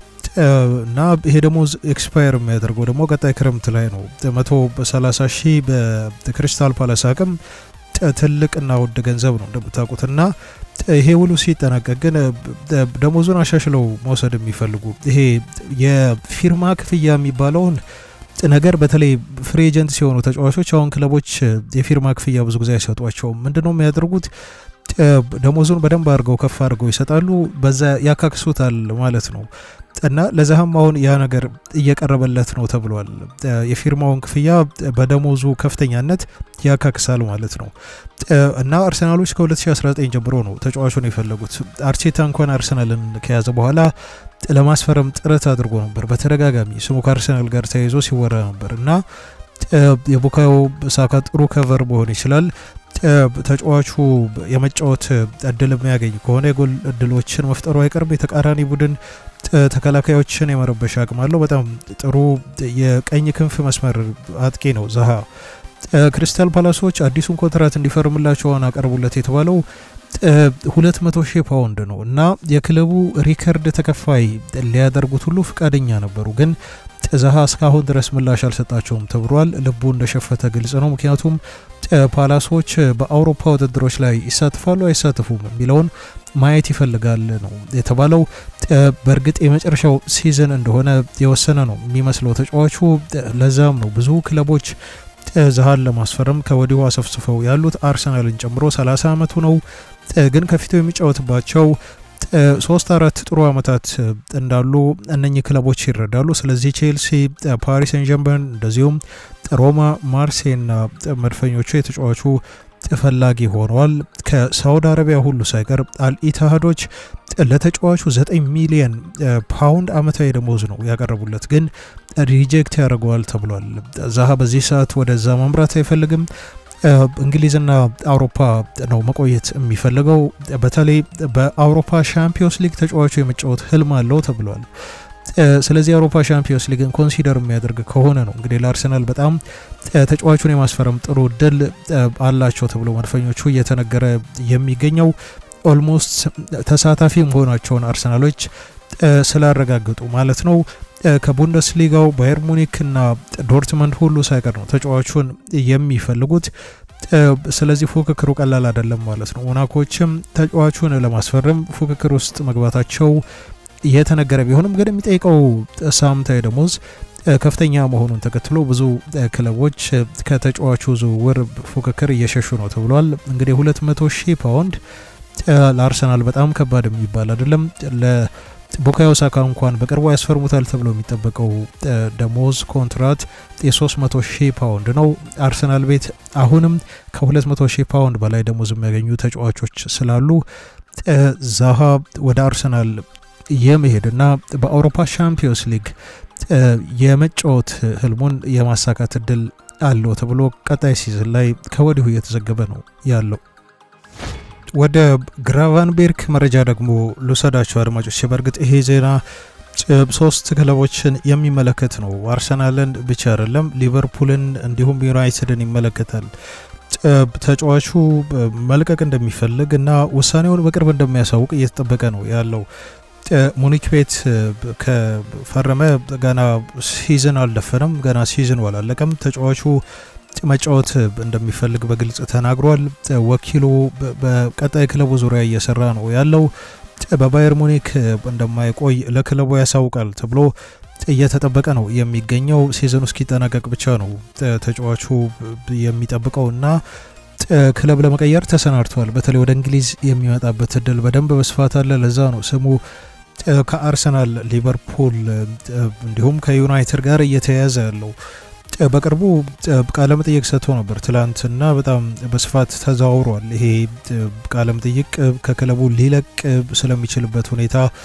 [SPEAKER 1] እና ይሄ ደሞዝ ኤክስፓየር የሚያደርገው ደግሞ ቀጣይ ክረምት ላይ ነው። 130 ሺህ በክሪስታል ፓላስ አቅም ትልቅና ውድ ገንዘብ ነው እንደምታውቁትና ይሄ ውሉ ሲጠናቀቅ ግን ደሞዙን አሻሽለው መውሰድ የሚፈልጉ ይሄ የፊርማ ክፍያ የሚባለውን ነገር በተለይ ፍሪ ኤጀንት ሲሆኑ ተጫዋቾች አሁን ክለቦች የፊርማ ክፍያ ብዙ ጊዜ አይሰጧቸውም። ምንድነው የሚያደርጉት? ደሞዙን በደንብ አድርገው ከፍ አድርገው ይሰጣሉ፣ በዛ ያካክሱታል ማለት ነው። እና ለዛህም አሁን ያ ነገር እየቀረበለት ነው ተብሏል። የፊርማውን ክፍያ በደሞዙ ከፍተኛነት ያካክሳል ማለት ነው። እና አርሰናሎች ከ2019 ጀምሮ ነው ተጫዋቹን የፈለጉት። አርቴታ እንኳን አርሰናልን ከያዘ በኋላ ለማስፈረም ጥረት አድርጎ ነበር በተደጋጋሚ ስሙ ከአርሰናል ጋር ተያይዞ ሲወራ ነበር እና የቡካዮ ሳካ ጥሩ ከቨር መሆን ይችላል። ተጫዋቹ የመጫወት እድል የሚያገኝ ከሆነ የጎል እድሎችን መፍጠሩ አይቀርም። የተቃራኒ ቡድን ተከላካዮችን የመረበሽ አቅም አለው። በጣም ጥሩ የቀኝ ክንፍ መስመር አጥቂ ነው ዛሃ። ክሪስታል ፓላሶች አዲሱን ኮንትራት እንዲፈርምላቸው አቀርቡለት የተባለው ሁለት መቶ ሺህ ፓውንድ ነው እና የክለቡ ሪከርድ ተከፋይ ሊያደርጉት ሁሉ ፈቃደኛ ነበሩ ግን ዛሃ እስካሁን ድረስ ምላሽ አልሰጣቸውም ተብሏል። ልቡ እንደሸፈተ ግልጽ ነው። ምክንያቱም ፓላሶች በአውሮፓ ውድድሮች ላይ ይሳተፋሉ አይሳተፉም የሚለውን ማየት ይፈልጋል ነው የተባለው። በእርግጥ የመጨረሻው ሲዝን እንደሆነ የወሰነ ነው የሚመስለው ተጫዋቹ። ለዛም ነው ብዙ ክለቦች ዛሃን ለማስፈረም ከወዲሁ አሰፍስፈው ያሉት አርሰናልን ጨምሮ 30 ዓመቱ ነው ግን ከፊቱ የሚጫወትባቸው ሶስት አራት ጥሩ ዓመታት እንዳሉ እነኚህ ክለቦች ይረዳሉ። ስለዚህ ቼልሲ፣ ፓሪስ ሰን ጀርመን እንደዚሁም ሮማ፣ ማርሴይና መድፈኞቹ የተጫዋቹ ፈላጊ ሆነዋል። ከሳውዲ አረቢያ ሁሉ ሳይቀር አልኢትሃዶች ለተጫዋቹ 9 ሚሊየን ፓውንድ አመታዊ ደሞዝ ነው ያቀረቡለት፣ ግን ሪጀክት ያደርገዋል ተብሏል። ዛሃ በዚህ ሰዓት ወደዛ ማምራት አይፈልግም። እንግሊዝና አውሮፓ ነው መቆየት የሚፈልገው። በተለይ በአውሮፓ ሻምፒዮንስ ሊግ ተጫዋቹ የመጫወት ህልም አለው ተብሏል። ስለዚህ የአውሮፓ ሻምፒዮንስ ሊግን ኮንሲደር የሚያደርግ ከሆነ ነው እንግዲህ ለአርሰናል በጣም ተጫዋቹን የማስፈረም ጥሩ እድል አላቸው ተብሎ መድፈኞቹ እየተነገረ የሚገኘው ኦልሞስት ተሳታፊ መሆናቸውን አርሰናሎች ስላረጋገጡ ማለት ነው። ከቡንደስሊጋው ባየር ሙኒክ እና ዶርትመንድ ሁሉ ሳይቀር ነው ተጫዋቹን የሚፈልጉት። ስለዚህ ፉክክሩ ቀላል አይደለም ማለት ነው። ሞናኮችም ተጫዋቹን ለማስፈረም ፉክክር ውስጥ መግባታቸው የተነገረ ቢሆንም ግን የሚጠይቀው ሳምንታዊ ደሞዝ ከፍተኛ መሆኑን ተከትሎ ብዙ ክለቦች ከተጫዋቹ ዝውውር ፉክክር እየሸሹ ነው ተብሏል። እንግዲህ 200 ሺህ ፓውንድ ለአርሰናል በጣም ከባድ የሚባል አይደለም። ቡካዮ ሳካ እንኳን በቅርቡ ያስፈርሙታል ተብሎ የሚጠበቀው ደሞዝ ኮንትራት የ300 ሺህ ፓውንድ ነው። አርሰናል ቤት አሁንም ከ200 ሺህ ፓውንድ በላይ ደሞዝ የሚያገኙ ተጫዋቾች ስላሉ ዛሃ ወደ አርሰናል የመሄድና በአውሮፓ ሻምፒዮንስ ሊግ የመጫወት ህልሙን የማሳካት እድል አለው ተብሎ ቀጣይ ሲዝን ላይ ከወዲሁ እየተዘገበ ነው ያለው። ወደ ግራቫንቤርክ መረጃ ደግሞ ልውሰዳቸው አድማጮች። በእርግጥ ይሄ ዜና ሶስት ክለቦችን የሚመለከት ነው። አርሰናልን ብቻ አይደለም፣ ሊቨርፑልን እንዲሁም ዩናይትድን ይመለከታል። ተጫዋቹ መልቀቅ እንደሚፈልግ እና ውሳኔውን በቅርብ እንደሚያሳውቅ እየተጠበቀ ነው ያለው። ሙኒክ ቤት ከፈረመ ገና ሲዝን አልደፈነም፣ ገና ሲዝኑ አላለቀም። ተጫዋቹ መጫወት እንደሚፈልግ በግልጽ ተናግሯል። ወኪሉ በቀጣይ ክለቡ ዙሪያ እየሰራ ነው ያለው። በባየር ሙኒክ እንደማይቆይ ለክለቡ ያሳውቃል ተብሎ እየተጠበቀ ነው የሚገኘው። ሲዝኑ እስኪጠናቀቅ ብቻ ነው ተጫዋቹ የሚጠብቀው እና ክለብ ለመቀየር ተሰናድቷል። በተለይ ወደ እንግሊዝ የሚመጣበት እድል በደንብ በስፋት አለ። ለዛ ነው ስሙ ከአርሰናል፣ ሊቨርፑል እንዲሁም ከዩናይትድ ጋር እየተያያዘ ያለው። በቅርቡ ቃለ መጠይቅ ሰጥቶ ነበር ትላንትና፣ በጣም በስፋት ተዘዋውሯል። ይሄ ቃለ መጠይቅ ከክለቡ ሊለቅ ስለሚችልበት ሁኔታ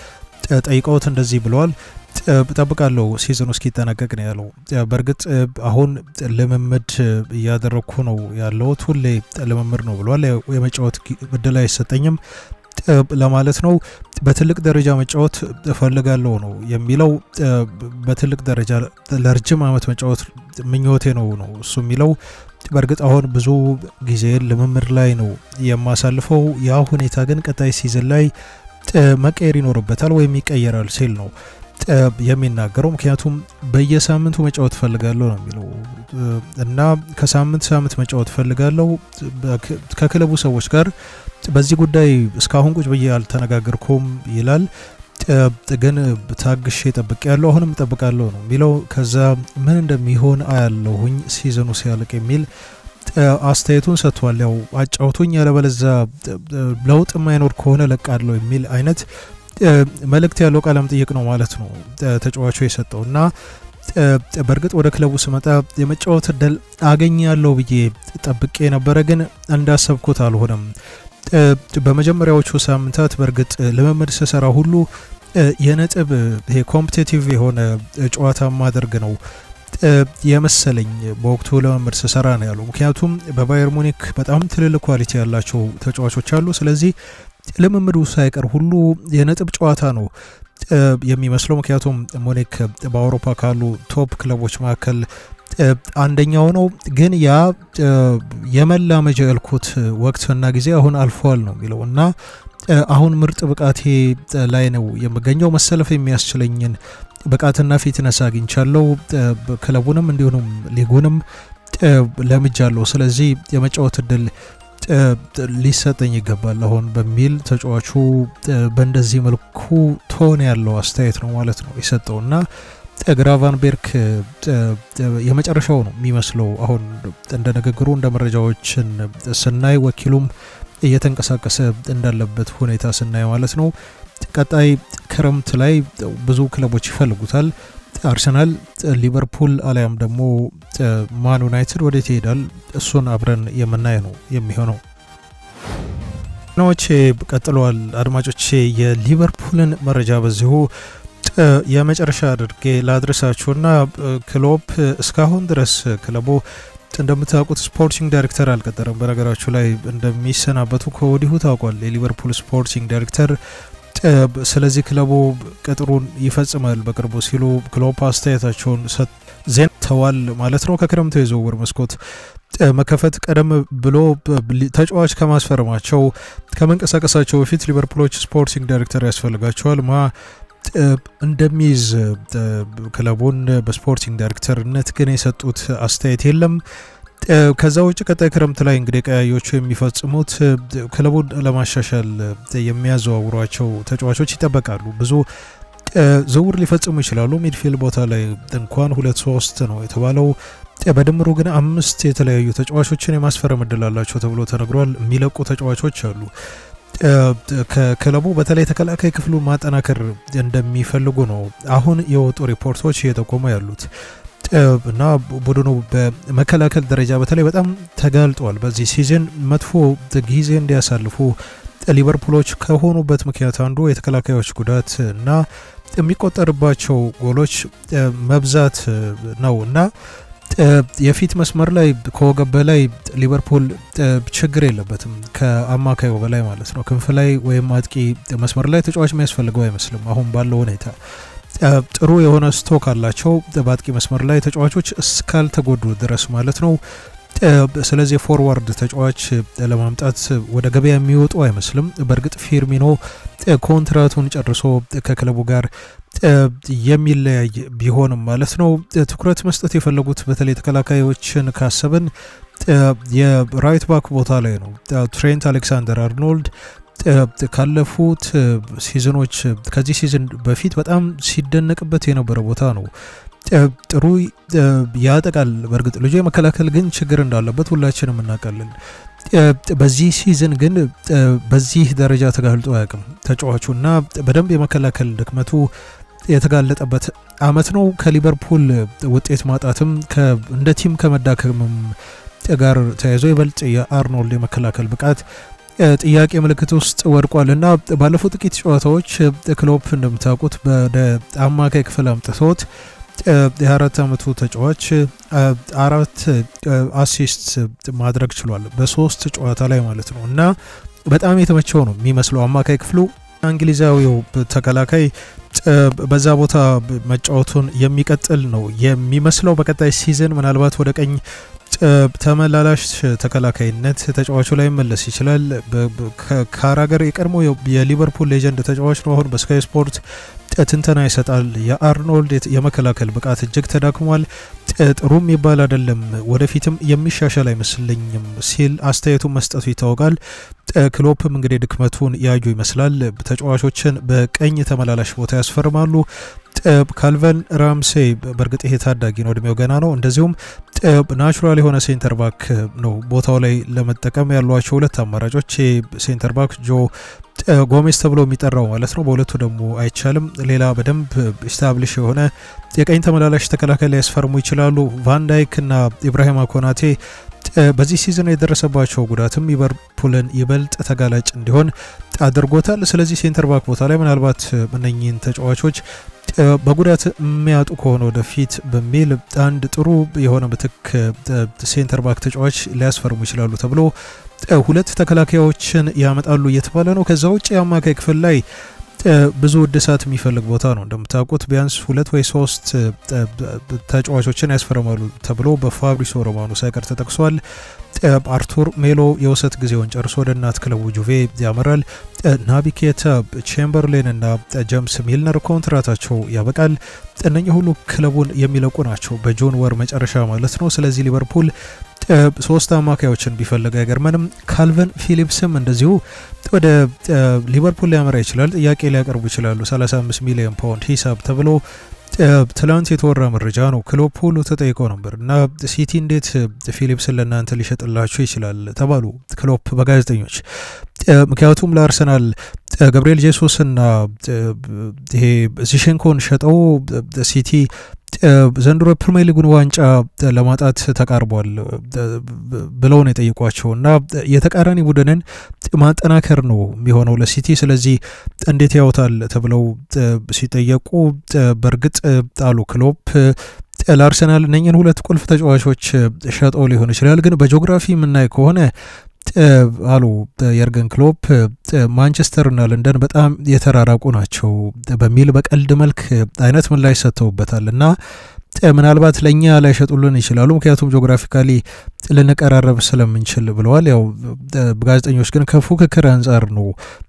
[SPEAKER 1] ጠይቀውት እንደዚህ ብለዋል። እጠብቃለሁ ሲዝኑ እስኪጠናቀቅ ነው ያለው። በእርግጥ አሁን ልምምድ እያደረግኩ ነው ያለሁት፣ ሁሌ ልምምድ ነው ብለዋል። የመጫወት እድል አይሰጠኝም ለማለት ነው። በትልቅ ደረጃ መጫወት እፈልጋለሁ ነው የሚለው። በትልቅ ደረጃ ለረጅም ዓመት መጫወት ምኞቴ ነው ነው እሱ የሚለው። በእርግጥ አሁን ብዙ ጊዜ ልምምድ ላይ ነው የማሳልፈው። ያ ሁኔታ ግን ቀጣይ ሲዝን ላይ መቀየር ይኖርበታል ወይም ይቀየራል ሲል ነው የሚናገረው። ምክንያቱም በየሳምንቱ መጫወት ፈልጋለሁ ነው የሚለው እና ከሳምንት ሳምንት መጫወት ፈልጋለሁ ከክለቡ ሰዎች ጋር በዚህ ጉዳይ እስካሁን ቁጭ ብዬ አልተነጋገርኩም ይላል። ግን ታግሼ ጠብቄ ያለሁ አሁንም እጠብቃለሁ ነው የሚለው። ከዛ ምን እንደሚሆን አያለሁኝ ሲዝኑ ሲያልቅ የሚል አስተያየቱን ሰጥቷል። ያው አጫውቱኝ፣ ያለበለዛ ለውጥ የማይኖር ከሆነ ለቃለሁ የሚል አይነት መልእክት ያለው ቃለ መጠይቅ ነው ማለት ነው ተጫዋቹ የሰጠው እና በእርግጥ ወደ ክለቡ ስመጣ የመጫወት እድል አገኛለሁ ብዬ ጠብቄ ነበረ፣ ግን እንዳሰብኩት አልሆነም። በመጀመሪያዎቹ ሳምንታት በእርግጥ ልምምድ ስሰራ ሁሉ የነጥብ ይሄ ኮምፒቴቲቭ የሆነ ጨዋታ ማደርግ ነው የመሰለኝ በወቅቱ ልምምድ ስሰራ ነው ያለው። ምክንያቱም በባየር ሙኒክ በጣም ትልልቅ ኳሊቲ ያላቸው ተጫዋቾች አሉ። ስለዚህ ልምምዱ ሳይቀር ሁሉ የነጥብ ጨዋታ ነው የሚመስለው። ምክንያቱም ሙኒክ በአውሮፓ ካሉ ቶፕ ክለቦች መካከል አንደኛው ነው። ግን ያ የመላመጃ ያልኩት ወቅትና ጊዜ አሁን አልፏል ነው የሚለው እና አሁን ምርጥ ብቃቴ ላይ ነው የምገኘው። መሰለፍ የሚያስችለኝን ብቃትና ፊትነስ አግኝቻለሁ። ክለቡንም እንዲሁም ሊጉንም ለምጃለሁ። ስለዚህ የመጫወት እድል ሊሰጠኝ ይገባል አሁን በሚል ተጫዋቹ በእንደዚህ መልኩ ቶን ያለው አስተያየት ነው ማለት ነው የሰጠው እና ግራቫንቤርክ የመጨረሻው ነው የሚመስለው። አሁን እንደ ንግግሩ እንደ መረጃዎችን ስናይ ወኪሉም እየተንቀሳቀሰ እንዳለበት ሁኔታ ስናይ ማለት ነው። ቀጣይ ክረምት ላይ ብዙ ክለቦች ይፈልጉታል። አርሰናል፣ ሊቨርፑል አሊያም ደግሞ ማን ዩናይትድ ወዴት ይሄዳል? እሱን አብረን የምናይ ነው የሚሆነው። ዜናዎቼ ቀጥለዋል። አድማጮቼ የሊቨርፑልን መረጃ በዚሁ የመጨረሻ አድርጌ ላድረሳችሁና ክሎፕ እስካሁን ድረስ ክለቡ እንደምታውቁት ስፖርቲንግ ዳይሬክተር አልቀጠረም። በነገራችሁ ላይ እንደሚሰናበቱ ከወዲሁ ታውቋል የሊቨርፑል ስፖርቲንግ ዳይሬክተር። ስለዚህ ክለቡ ቅጥሩን ይፈጽማል በቅርቡ ሲሉ ክሎፕ አስተያየታቸውን ዜንተዋል ማለት ነው። ከክረምቱ የዝውውር መስኮት መከፈት ቀደም ብሎ ተጫዋች ከማስፈረማቸው ከመንቀሳቀሳቸው በፊት ሊቨርፑሎች ስፖርቲንግ ዳይሬክተር ያስፈልጋቸዋል ማ እንደሚይዝ ክለቡን በስፖርቲንግ ዳይሬክተርነት ግን የሰጡት አስተያየት የለም። ከዛ ውጭ ቀጣይ ክረምት ላይ እንግዲህ ቀያዮቹ የሚፈጽሙት ክለቡን ለማሻሻል የሚያዘዋውሯቸው ተጫዋቾች ይጠበቃሉ። ብዙ ዝውውር ሊፈጽሙ ይችላሉ። ሚድፊልድ ቦታ ላይ እንኳን ሁለት ሶስት ነው የተባለው። በድምሩ ግን አምስት የተለያዩ ተጫዋቾችን የማስፈረም እድል አላቸው ተብሎ ተነግሯል። የሚለቁ ተጫዋቾች አሉ። ከክለቡ በተለይ ተከላካይ ክፍሉን ማጠናከር እንደሚፈልጉ ነው አሁን የወጡ ሪፖርቶች እየጠቆሙ ያሉት እና ቡድኑ በመከላከል ደረጃ በተለይ በጣም ተጋልጧል። በዚህ ሲዝን መጥፎ ጊዜ እንዲያሳልፉ ሊቨርፑሎች ከሆኑበት ምክንያት አንዱ የተከላካዮች ጉዳት እና የሚቆጠርባቸው ጎሎች መብዛት ነው እና የፊት መስመር ላይ ከወገብ በላይ ሊቨርፑል ችግር የለበትም፣ ከአማካዩ በላይ ማለት ነው። ክንፍ ላይ ወይም አጥቂ መስመር ላይ ተጫዋች የሚያስፈልገው አይመስልም አሁን ባለው ሁኔታ። ጥሩ የሆነ ስቶክ አላቸው በአጥቂ መስመር ላይ ተጫዋቾች እስካልተጎዱ ድረስ ማለት ነው። ስለዚህ ፎርዋርድ ተጫዋች ለማምጣት ወደ ገበያ የሚወጡ አይመስልም። በእርግጥ ፊርሚኖ ኮንትራቱን ጨርሶ ከክለቡ ጋር የሚለያይ ቢሆንም ማለት ነው። ትኩረት መስጠት የፈለጉት በተለይ ተከላካዮችን ካሰብን የራይት ባክ ቦታ ላይ ነው። ትሬንት አሌክሳንደር አርኖልድ ካለፉት ሲዝኖች ከዚህ ሲዝን በፊት በጣም ሲደነቅበት የነበረ ቦታ ነው። ጥሩ ያጠቃል። በእርግጥ ልጁ የመከላከል ግን ችግር እንዳለበት ሁላችንም እናውቃለን። በዚህ ሲዝን ግን በዚህ ደረጃ ተጋልጦ አያውቅም ተጫዋቹ እና በደንብ የመከላከል ድክመቱ የተጋለጠበት አመት ነው። ከሊቨርፑል ውጤት ማጣትም እንደ ቲም ከመዳከምም ጋር ተያይዞ ይበልጥ የአርኖልድ የመከላከል ብቃት ጥያቄ ምልክት ውስጥ ወድቋል እና ባለፉት ጥቂት ጨዋታዎች ክሎፕ እንደምታውቁት ወደ አማካይ ክፍል አምጥቶት የአራት ዓመቱ ተጫዋች አራት አሲስት ማድረግ ችሏል በሶስት ጨዋታ ላይ ማለት ነው እና በጣም የተመቸው ነው የሚመስለው አማካይ ክፍሉ እንግሊዛዊው ተከላካይ በዛ ቦታ መጫወቱን የሚቀጥል ነው የሚመስለው። በቀጣይ ሲዝን ምናልባት ወደ ቀኝ ተመላላሽ ተከላካይነት ተጫዋቹ ላይ መለስ ይችላል። ካራገር የቀድሞ የሊቨርፑል ሌጀንድ ተጫዋች ነው። አሁን በስካይ ስፖርት ትንተና ይሰጣል። የአርኖልድ የመከላከል ብቃት እጅግ ተዳክሟል፣ ጥሩም ይባል አይደለም፣ ወደፊትም የሚሻሻል አይመስለኝም ሲል አስተያየቱን መስጠቱ ይታወቃል። ክሎፕም እንግዲህ ድክመቱን ያዩ ይመስላል። ተጫዋቾችን በቀኝ ተመላላሽ ቦታ ያስፈርማሉ። ካልቨን ራምሴ በእርግጥ ይሄ ታዳጊ ነው፣ እድሜው ገና ነው። እንደዚሁም ናቹራል የሆነ ሴንተር ባክ ነው ቦታው ላይ ለመጠቀም ያሏቸው ሁለት አማራጮች ሴንተር ባክ ጆ ጎሜዝ ተብሎ የሚጠራው ማለት ነው። በሁለቱ ደግሞ አይቻልም። ሌላ በደንብ ስታብሊሽ የሆነ የቀኝ ተመላላሽ ተከላካይ ላይ ያስፈርሙ ይችላሉ። ቫንዳይክ እና ኢብራሂማ ኮናቴ በዚህ ሲዝን የደረሰባቸው ጉዳትም ሊቨርፑልን ይበልጥ ተጋላጭ እንዲሆን አድርጎታል። ስለዚህ ሴንተር ባክ ቦታ ላይ ምናልባት እነኚህን ተጫዋቾች በጉዳት የሚያጡ ከሆነ ወደፊት በሚል አንድ ጥሩ የሆነ ምትክ ሴንተር ባክ ተጫዋች ሊያስፈርሙ ይችላሉ ተብሎ ሁለት ተከላካዮችን ያመጣሉ እየተባለ ነው። ከዛ ውጭ የአማካይ ክፍል ላይ ብዙ እድሳት የሚፈልግ ቦታ ነው። እንደምታውቁት ቢያንስ ሁለት ወይ ሶስት ተጫዋቾችን ያስፈርማሉ ተብሎ በፋብሪሶ ሮማኖ ሳይቀር ተጠቅሷል። አርቱር ሜሎ የውሰት ጊዜውን ጨርሶ ወደ እናት ክለቡ ጁቬ ያመራል። ናቢ ኬታ፣ ቼምበርሌን እና ጀምስ ሚልነር ኮንትራታቸው ያበቃል። እነኚህ ሁሉ ክለቡን የሚለቁ ናቸው በጁን ወር መጨረሻ ማለት ነው። ስለዚህ ሊቨርፑል ሶስት አማካዮችን ቢፈልግ አይገርመንም። ካልቨን ፊሊፕስም እንደዚሁ ወደ ሊቨርፑል ሊያመራ ይችላል። ጥያቄ ሊያቀርቡ ይችላሉ። 35 ሚሊዮን ፓውንድ ሂሳብ ተብሎ ትላንት የተወራ መረጃ ነው። ክሎፕ ሁሉ ተጠይቀው ነበር እና ሲቲ እንዴት ፊሊፕስን ለእናንተ ሊሸጥላችሁ ይችላል ተባሉ ክሎፕ በጋዜጠኞች። ምክንያቱም ለአርሰናል ገብርኤል ጄሱስ እና ይሄ ዚሸንኮን ሸጠው ሲቲ ዘንድሮ የፕሪሚየር ሊጉን ዋንጫ ለማጣት ተቃርቧል ብለው ነው የጠየቋቸው እና የተቃራኒ ቡድንን ማጠናከር ነው የሚሆነው ለሲቲ። ስለዚህ እንዴት ያውታል ተብለው ሲጠየቁ በእርግጥ ጣሉ ክሎፕ ለአርሰናል እነኝን ሁለት ቁልፍ ተጫዋቾች ሸጠው ሊሆን ይችላል፣ ግን በጂኦግራፊ የምናይ ከሆነ አሉ የርገን ክሎፕ ማንቸስተር እና ለንደን በጣም የተራራቁ ናቸው በሚል በቀልድ መልክ አይነት ምላሽ ሰጥተውበታል እና ምናልባት ለእኛ ላይሸጡልን ይችላሉ፣ ምክንያቱም ጂኦግራፊካሊ ልንቀራረብ ስለምንችል ብለዋል። ያው ጋዜጠኞች ግን ከፉክክር አንጻር ነው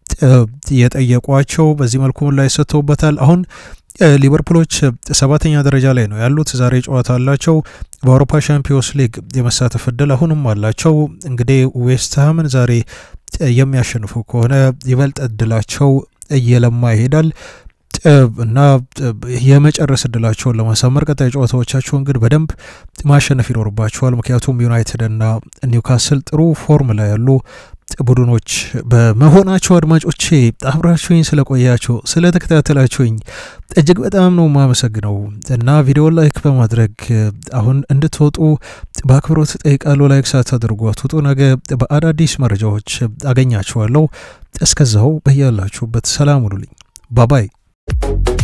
[SPEAKER 1] የጠየቋቸው። በዚህ መልኩ ምላሽ ሰጥተውበታል። አሁን ሊቨርፑሎች ሰባተኛ ደረጃ ላይ ነው ያሉት። ዛሬ ጨዋታ አላቸው። በአውሮፓ ሻምፒዮንስ ሊግ የመሳተፍ እድል አሁንም አላቸው። እንግዲህ ዌስትሃምን ዛሬ የሚያሸንፉ ከሆነ ይበልጥ እድላቸው እየለማ ይሄዳል እና የመጨረስ እድላቸውን ለማሳመር ቀጣይ ጨዋታዎቻቸውን ግን በደንብ ማሸነፍ ይኖርባቸዋል። ምክንያቱም ዩናይትድ እና ኒውካስል ጥሩ ፎርም ላይ ያሉ ቡድኖች በመሆናቸው አድማጮቼ አብራችሁኝ ስለቆያችሁ ስለተከታተላችሁኝ እጅግ በጣም ነው የማመሰግነው እና ቪዲዮ ላይክ በማድረግ አሁን እንድትወጡ በአክብሮት ጠይቃለሁ። ላይክ ሳታደርጉ አትውጡ። ነገ በአዳዲስ መረጃዎች አገኛችኋለሁ። እስከዛው በያላችሁበት ሰላም ሁኑልኝ። ባባይ